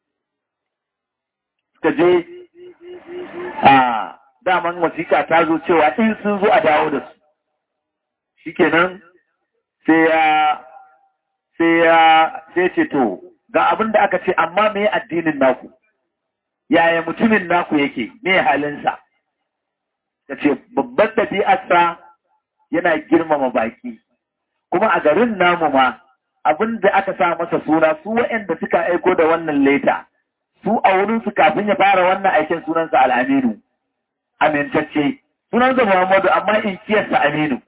[SPEAKER 3] suka je a daman wasiƙa ta zo cewa in sun zo a dawo da su shikenan sai ya sai ya sai ce to ga abin da aka ce amma me addinin naku yaya mutumin naku yake me halinsa ta ce babban ɗabi'arsa yana girmama baki kuma a garin namu ma abin da aka sa masa suna su waɗanda suka aiko da wannan leta su a wurinsu kafin ya fara wannan aikin sunansa al'aminu amintacce sunansa muhammadu amma in kiyarsa aminu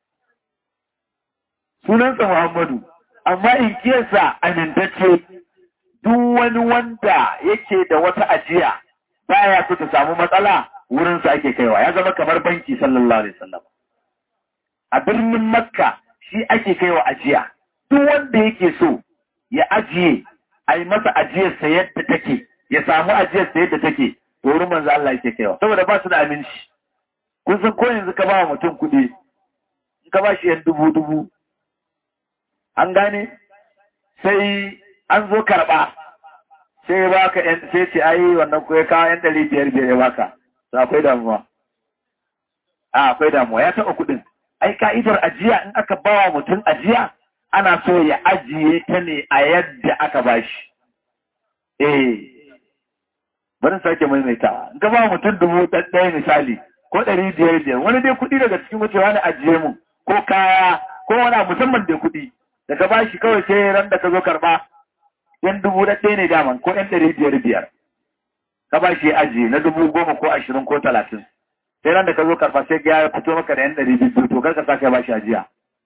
[SPEAKER 3] sunansa muhammadu amma in kiyarsa amintacce duk wani wanda yake da wata ajiya baya so ta samu matsala wurinsa ake kaiwa ya zama kamar banki sallallahu alaihi wasallam a birnin makka shi ake kaiwa ajiya duk wanda yake so ya ajiye a yi masa ajiyarsa yadda take ya samu ajiyarsa yadda take to wurin manzo Allah yake kaiwa saboda ba su da aminci kun san ko yanzu ka ba mutum kuɗi in ka ba shi yan dubu dubu an gane sai an zo karɓa sai ba ka yan sai ce ai wannan ko ya kawo yan ɗari biyar biyar ya baka to akwai damuwa a akwai damuwa ya taɓa kuɗin ai ka'idar ajiya in aka ba wa mutum ajiya ana so ya ajiye ta ne a yadda aka ba shi eh bari sake maimaitawa in ka ba mutum dubu ɗaya misali ko ɗari biyar biyar wani dai kuɗi daga cikin wucewa na ajiye mu ko kaya ko wani musamman da kuɗi daga ba shi kawai sai ran da ka zo karɓa yan dubu ɗaya ne daman ko yan ɗari biyar biyar ka ba shi ajiye na dubu goma ko ashirin ko talatin sai ran da ka zo karɓa sai ya fito maka da yan ɗari biyu to kar ka sake ba shi ajiya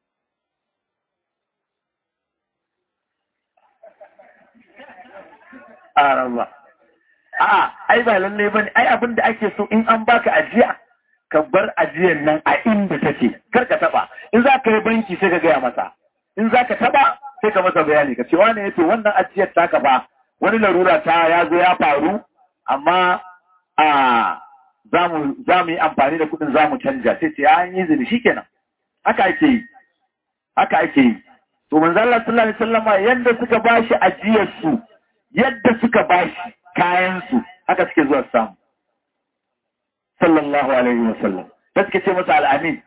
[SPEAKER 3] araba a'a ai ba lalle bane ai abin da ake so in an baka ajiya ka bar ajiyar nan a inda take kar ka taba in za ka yi banki sai ka gaya masa in za ka taba sai ka masa bayani ka ce wani yace wannan ajiyar taka ba wani larura ta ya zo ya faru amma a za mu yi amfani da kuɗin za mu canja sai ce an yi zini shikenan haka ake yi haka ake yi to manzo Allah sallallahu alaihi wasallama yanda suka bashi ajiyar su yadda suka bashi kayan su haka suke zuwa samu sallallahu alaihi wasallam da suke ce masa al'amin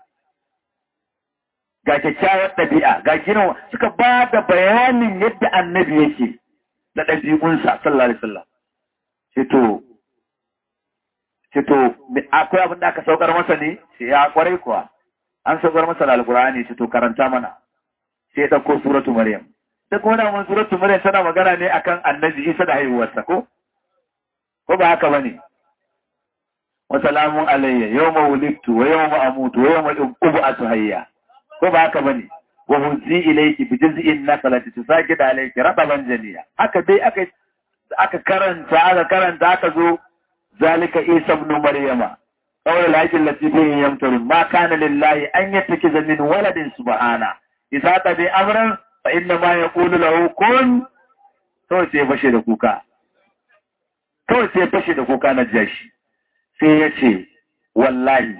[SPEAKER 3] ga kyakkyawar ɗabi'a ga gina suka ba da bayanin yadda annabi yake da ɗabi'unsa sallallahu alaihi wasallam to to akwai abin da aka saukar masa ne sai ya kwarai kuwa an saukar masa da alkur'ani to karanta mana sai ya ɗauko suratu maryam ta kuma da mun suratu maryam tana magana ne akan annabi isa da haihuwarsa ko ko ba haka bane wa salamun alayya yawma wulidtu wa yawma amutu wa yawma ub'atu hayya ko ba haka bane wa hunzi ilayki bi juz'in naqlati tusaqid alayki rataban janiya haka dai aka aka karanta aka karanta aka zo zalika isa ibn maryama qawl al-hajj allati fihi yamtarun ma kana lillahi an yattakiza min waladin subhana idza tabi amran fa inna ma yaqulu lahu kun to sai fashe da kuka kawai sai fashe da kuka na jashi sai ya ce wallahi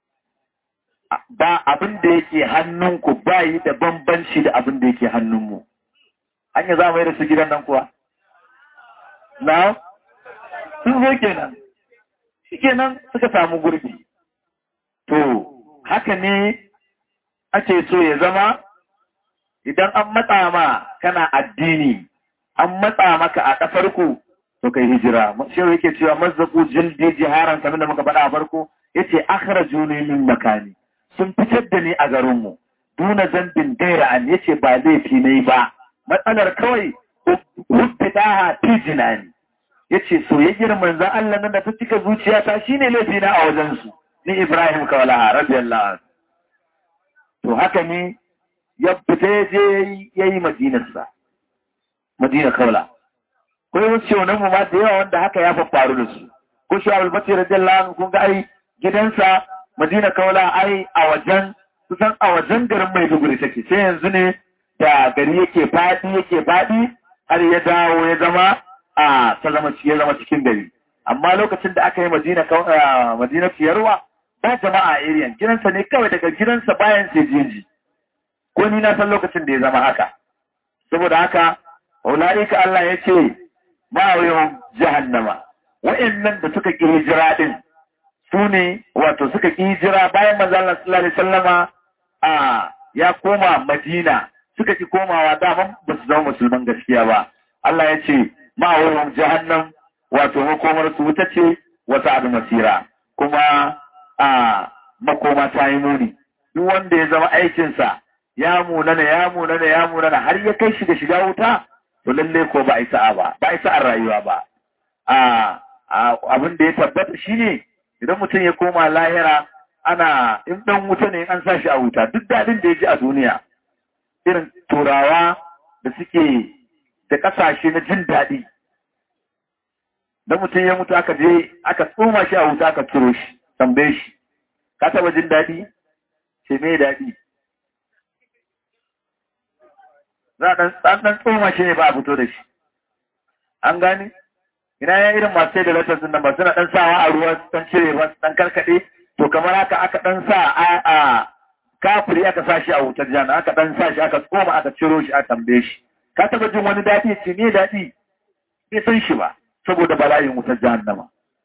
[SPEAKER 3] ba abin da yake hannunku ba yi da bambanci da abin da yake hannunmu an yi za mu yi da su gidan nan kuwa na sun zo kenan shi kenan suka samu gurbi to haka ne ake so ya zama idan an matsa ma kana addini an matsa maka a ƙasar ku to kai hijira shi yake cewa mazzaku jildi jiharan kamar da muka faɗa a farko yace akhrajuni min makani sun fitar da ni a garin mu duna zambin gaira an yace ba laifi ne ba matsalar kawai hubbidaha fi jinani yace soyayyar manzon Allah nan da ta cika zuciyata shine laifi na a wajen su ni Ibrahim kawala radiyallahu anhu to haka ne ya fita je yayi madinarsa madina kawla ko wasu shaunan mu ma da yawa wanda haka ya faru da su ko shi abul bakir radiyallahu anhu kun ga ai gidansa madina kaula ai a wajen kusan a wajen garin Maiduguri take sai yanzu ne da gari yake faɗi yake faɗi har ya dawo ya zama a ta zama ya zama cikin gari amma lokacin da aka yi Madina Madina Fiyarwa ba jama'a a area gidansa ne kawai daga gidansa bayan sai jinji ko ni na san lokacin da ya zama haka saboda haka ulaika Allah ya ce ma'awiyon jahannama wa'annan da suka ƙi hijira din su ne wato suka ƙi hijira bayan manzo Allah sallallahu alaihi wasallama a ya koma Madina suka ƙi komawa daman ba su zama musulman gaskiya ba Allah ya ce ma'awiyon jahannam wato makomar su wuta ce wata abu masira kuma a makoma ta yi muni duk wanda ya zama aikinsa ya munana ya munana ya munana har ya kai shi da shiga wuta to lalle ko ba a sa'a ba ba a sa'ar rayuwa ba a abin da ya tabbata shine idan mutum ya koma lahira ana in dan wuta ne an sa shi a wuta duk dadin da ya ji a duniya irin turawa da suke da kasashe na jin daɗi da mutum ya mutu aka je aka tsoma shi a wuta aka ciro shi tambaye shi ka taba jin daɗi ce me daɗi za a ɗan tsoma shi ne ba a fito da shi an gane ina ya irin masu sai da latar sun nan ba suna ɗan sawa a ruwa su ɗan cire ba su ɗan karkaɗe to kamar haka aka ɗan sa a kafiri aka sa shi a wutar jana aka ɗan sa shi aka tsoma aka ciro shi a tambaye shi ka taba jin wani daɗi ce me daɗi bai san shi ba saboda bala'in wutar jahannama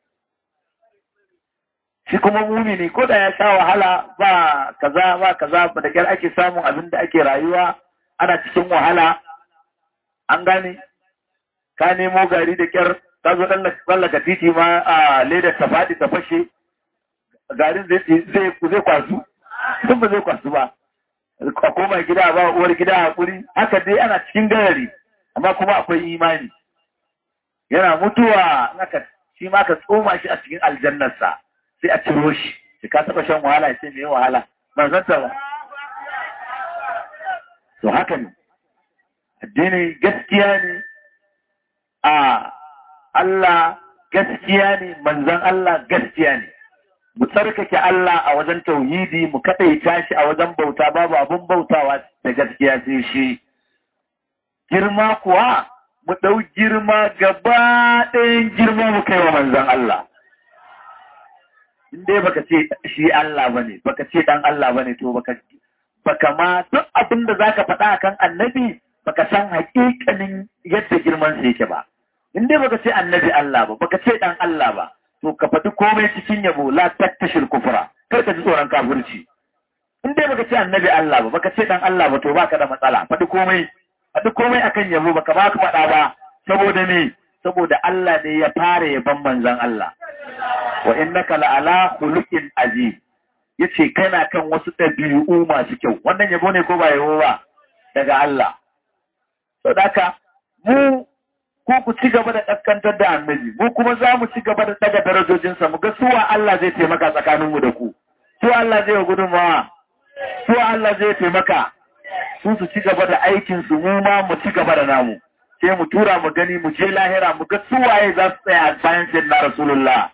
[SPEAKER 3] shi kuma mumini ko da ya sha wahala ba kaza ba kaza ba da kyar ake samun abin da ake rayuwa ana cikin wahala an gane ka nemo gari da kyar ka zo tsallaka titi ma a ledar ta faɗi ta fashe garin zai kwasu sun ba zai kwasu ba a koma gida ba uwar gida hakuri haka dai ana cikin garari amma kuma akwai imani yana mutuwa naka shi ma ka tsoma shi a cikin aljannarsa sai a ciro shi shi ka taba shan wahala sai me wahala ban san ta ba to haka ne addini gaskiya ne a Allah gaskiya ne manzon Allah gaskiya ne mu tsarkake Allah a wajen tauhidi mu kadaita shi a wajen bauta babu abun bautawa da gaskiya sai shi girma kuwa mu ɗau girma gaba ɗayan girma mu kai wa manzan Allah. In dai baka ce shi Allah ba ne, baka ce ɗan Allah ba ne, to baka ma duk abin da za ka faɗa kan annabi baka san haƙiƙanin yadda girman sa yake ba. In dai baka ce annabi Allah ba, baka ce ɗan Allah ba, to ka faɗi komai cikin yabo la tattashil kufura, kar ka ji tsoron kafirci. In dai baka ce annabi Allah ba, baka ce ɗan Allah ba, to baka da matsala, faɗi komai faɗi komai akan yabo baka ba ka faɗa ba saboda me saboda Allah ne ya fara yaban manzon Allah wa innaka la'ala khuluqin aziz yace kana kan wasu ɗabi'u masu kyau wannan yabo ne ko ba yabo ba daga Allah saboda mu ko ku ci gaba da kaskantar da annabi mu kuma za mu ci gaba da daga darajojinsa mu ga suwa Allah zai taimaka tsakaninmu da ku su Allah zai gudunmawa su Allah zai taimaka su su ci gaba da aikinsu mu ma mu ci gaba da namu sai mu tura mu gani mu je lahira mu ga suwaye za su tsaya bayan sai na rasulullah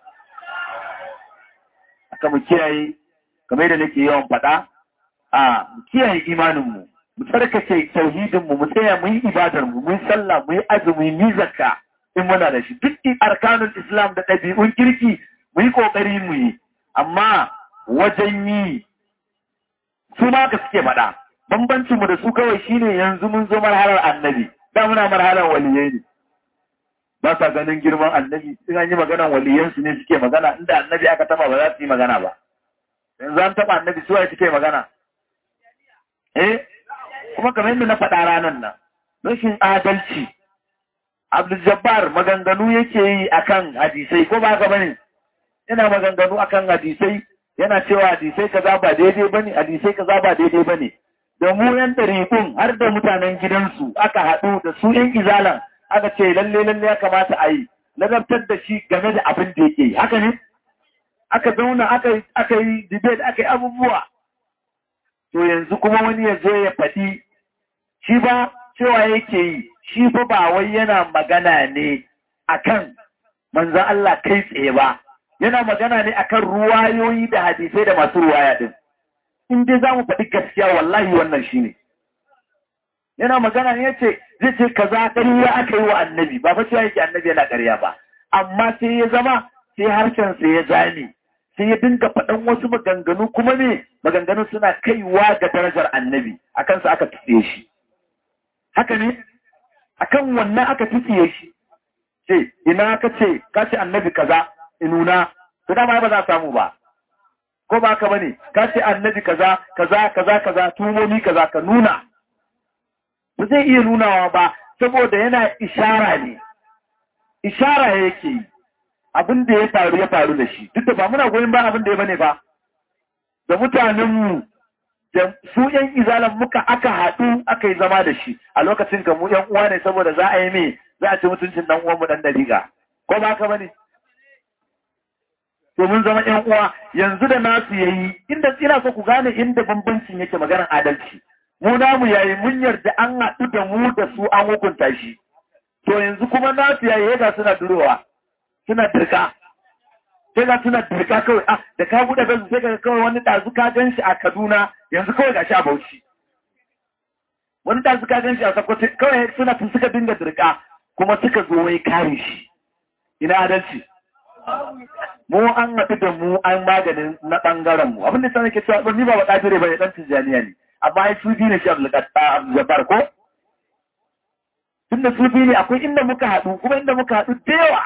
[SPEAKER 3] aka mu kiyaye kamar da nake yawan faɗa a mu kiyaye imaninmu mu tsarkake tauhidinmu mu tsaya mu yi ibadar mu mu yi sallah mu yi azumi mu yi zakka in muna da shi duk arkanul islam da ɗabi'un kirki mu yi ƙoƙari mu yi amma wajen yi su ma ka suke faɗa bambancin mu da su kawai shine yanzu mun zo marhalar annabi da muna marhalar waliyai ne ba sa ganin girman annabi in an yi maganan waliyan su ne suke magana inda annabi aka taba ba za su yi magana ba yanzu an taba annabi su waye suke magana eh kuma kamar yadda na faɗa ranar nan rashin adalci Abdul Jabbar maganganu yake yi akan hadisai ko ba ka bane yana maganganu akan hadisai yana cewa hadisai kaza ba daidai bane hadisai kaza ba daidai bane da mu yan ɗariƙun har da mutanen gidansu aka haɗu da su yan izalan aka ce lalle lalle ya kamata a yi ladabtar da shi game da abin da yake yi haka ne aka zauna aka aka yi debate aka yi abubuwa to yanzu kuma wani ya zo ya faɗi shi ba cewa yake yi shi fa ba wai yana magana ne akan manzon Allah kai tsaye ba yana magana ne akan ruwayoyi da hadisai da masu ruwaya din in dai za mu faɗi gaskiya wallahi wannan shi ne yana magana ne yace zai ce kaza ƙarya aka yi wa annabi ba fa cewa yake annabi yana ƙarya ba amma sai ya zama sai harshen sa ya zame sai ya dinga faɗan wasu maganganu kuma ne maganganu suna kaiwa ga darajar annabi akan sa aka tsiye shi haka ne akan wannan aka tsiye shi ce ina ka ce ka ce annabi kaza inuna to dama ba za a samu ba ko ba ka bane ka ce annabi kaza kaza kaza kaza tumomi kaza ka nuna ba zai iya nunawa ba saboda yana ishara ne ishara yake yi abin da ya faru ya faru da shi duk da ba muna goyon ba abin da ya bane ba da mutanenmu da su yan izalan muka aka haɗu aka yi zama da shi a lokacin ka mu yan uwa ne saboda za a yi mai za a ci mutuncin dan uwanmu dan dariga ko ba ka bane to mun zama ƴan uwa yanzu da nasu yayi inda ina so ku gane inda bambancin yake maganar adalci mu namu yayi mun yarda an haɗu da mu da su an hukunta shi to yanzu kuma nasu yayi ga suna durowa suna dirka sai ga suna dirka kawai ah da ka buɗe gasu sai ka kawai wani ɗazu ka gan shi a Kaduna yanzu kawai ga shi a Bauchi wani ɗazu ka gan shi a Sokoto kawai suna suka dinga dirka kuma suka zo wai kare shi ina adalci mu an haɗu da mu an maganin na ɓangaren mu abinda sa nake cewa ni ba ba ƙadire ba ne ɗan tijjaniya ne amma ai su biyu ne shi abdulkatar ko tunda su biyu ne akwai inda muka haɗu kuma inda muka haɗu da yawa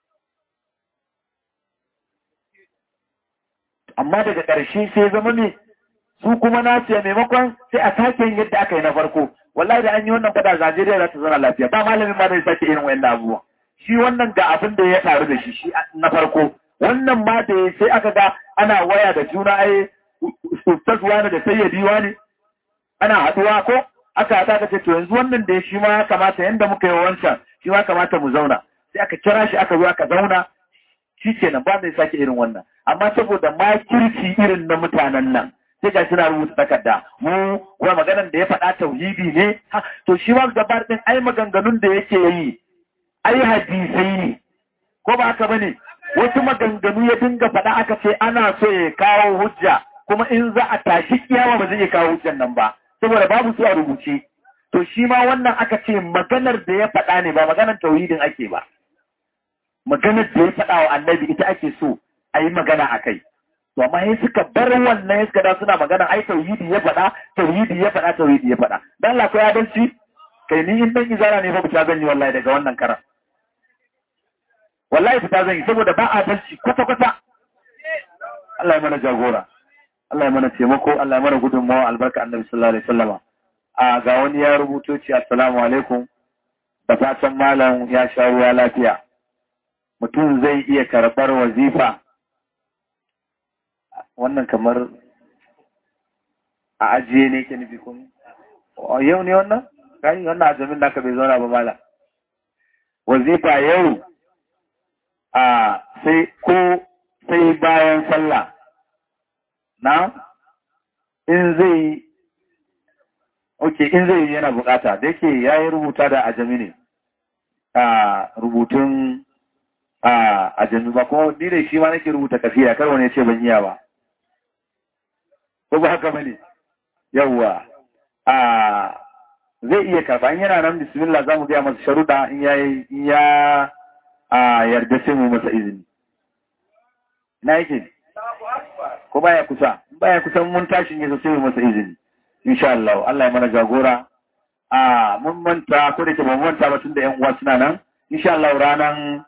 [SPEAKER 3] amma daga ƙarshe sai zama ne su kuma na ce maimakon sai a sake yin yadda aka yi na farko wallahi da an yi wannan fada Najeriya za ta zana lafiya ba malamin ma zai sake irin wayan abubuwa shi wannan ga abin da ya faru da shi shi na farko wannan ma da sai aka ga ana waya da juna ai ustaz wani da sayyadi wani ana haduwa ko aka haɗa ka ce to yanzu wannan da shi ma ya kamata yanda muka yi wancan shi ma kamata mu zauna sai aka kira shi aka zo aka zauna shi kenan ba mai sake irin wannan amma saboda makirci irin na mutanen nan sai ga suna rubuta takarda mu kuma maganar da ya faɗa tauhidi ne to shi ma gabar din ai maganganun da yake yi ai hadisai ne ko ba haka bane wasu maganganu ya dinga faɗa aka ce ana so ya kawo hujja kuma in za a tashi kiyama ba zai iya kawo hujjan nan ba saboda babu su a rubuce to shi ma wannan aka ce maganar da ya faɗa ne ba maganar tauhidin ake ba maganar da ya faɗa wa annabi ita ake so a yi magana a kai to amma sai suka bar wannan ya suka da suna magana ai tauhidi ya faɗa tauhidi ya faɗa tauhidi ya faɗa dan Allah ko ya adalci kai ni in dan izara ne fa fita zan yi wallahi daga wannan karan wallahi fita zan yi saboda ba adalci kwata kwata Allah ya mana jagora Allah ya mana taimako Allah ya mana gudunmawa albarka annabi sallallahu alaihi wasallama a ga wani ya rubuto ci assalamu alaikum da fatan malam ya sha ruwa lafiya mutum zai iya karɓar wazifa wannan kamar a ajiye ne ke nufi kuma yau ne wannan kai wannan ajamin naka bai zauna ba mala wazifa yau a sai ko sai bayan sallah na in zai ok in zai yana bukata da yake ya yi rubuta da ajami ne a rubutun a ajami ba kuma ni da shi ma nake rubuta kafiya kar wani ya ce ban iya ba ko ba haka bane yawwa a zai iya karba in yana nan bismillah zamu ga masa sharuda in ya in ya a yarda sai mu masa izini na yake ko baya kusa baya kusa mun tashi ne sai mu masa izini insha Allah Allah ya mana jagora a mun manta ko da ke ba mun manta ba tun da yan uwa suna nan insha Allah ranan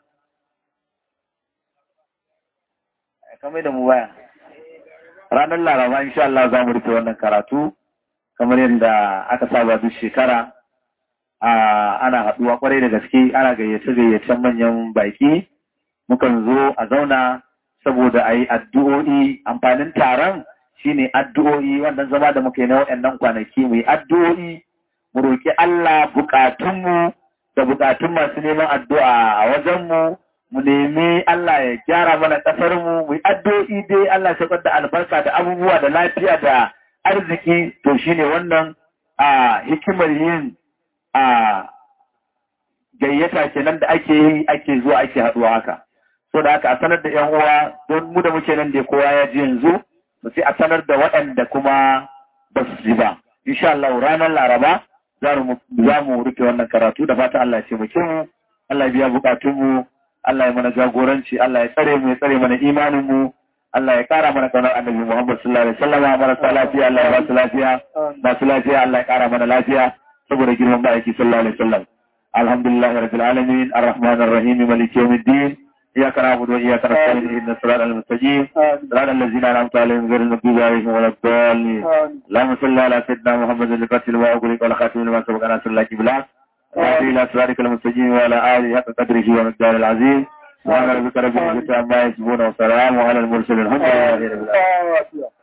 [SPEAKER 3] kamar da mu baya ranar laraba insha Allah za mu rufe wannan karatu kamar yadda aka saba duk shekara ana haɗuwa kwarai da gaske ana gayyace gayyacen manyan baki mukan zo a zauna saboda a yi addu'o'i amfanin taron shine addu'o'i wannan zama da muka yi na waɗannan kwanaki mu yi addu'o'i mu roƙi Allah buƙatunmu da buƙatun masu neman addu'a a wajenmu mu nemi Allah ya gyara mana ƙasar mu mu addu'o'i dai Allah ya da albarka da abubuwa da lafiya da arziki to shine wannan a hikimar yin a gayyata kenan da ake yi ake zuwa ake haɗuwa haka so da haka a sanar da yan uwa don mu da muke nan da kowa ya ji yanzu to sai a sanar da waɗanda kuma ba su ji ba insha Allah ranar Laraba za mu za mu rufe wannan karatu da fata Allah ya taimake mu Allah ya biya bukatun mu Allah ya mana jagoranci Allah ya tsare mu ya tsare mana imanin mu Allah ya kara mana kaunar annabi Muhammad sallallahu alaihi wasallam marasa lafiya Allah ya ba su lafiya masu lafiya Allah ya kara mana lafiya saboda girman ba'aiki sallallahu alaihi wasallam alhamdulillahi rabbil alamin arrahmanir rahim maliki yawmiddin إياك نعبد وإياك نستعين اهدنا الصراط المستقيم صراط الذين أنعمت عليهم غير المغضوب عليهم ولا الضالين اللهم صل على سيدنا محمد القاتل وأغلق والخاتم لما سبق ناصر الله كبلا وهدي إلى صراطك المستقيم وعلى آله حق قدره ومقداره العظيم سبحان ربك رب العزة عما يصفون وسلام على المرسلين الحمد لله رب العالمين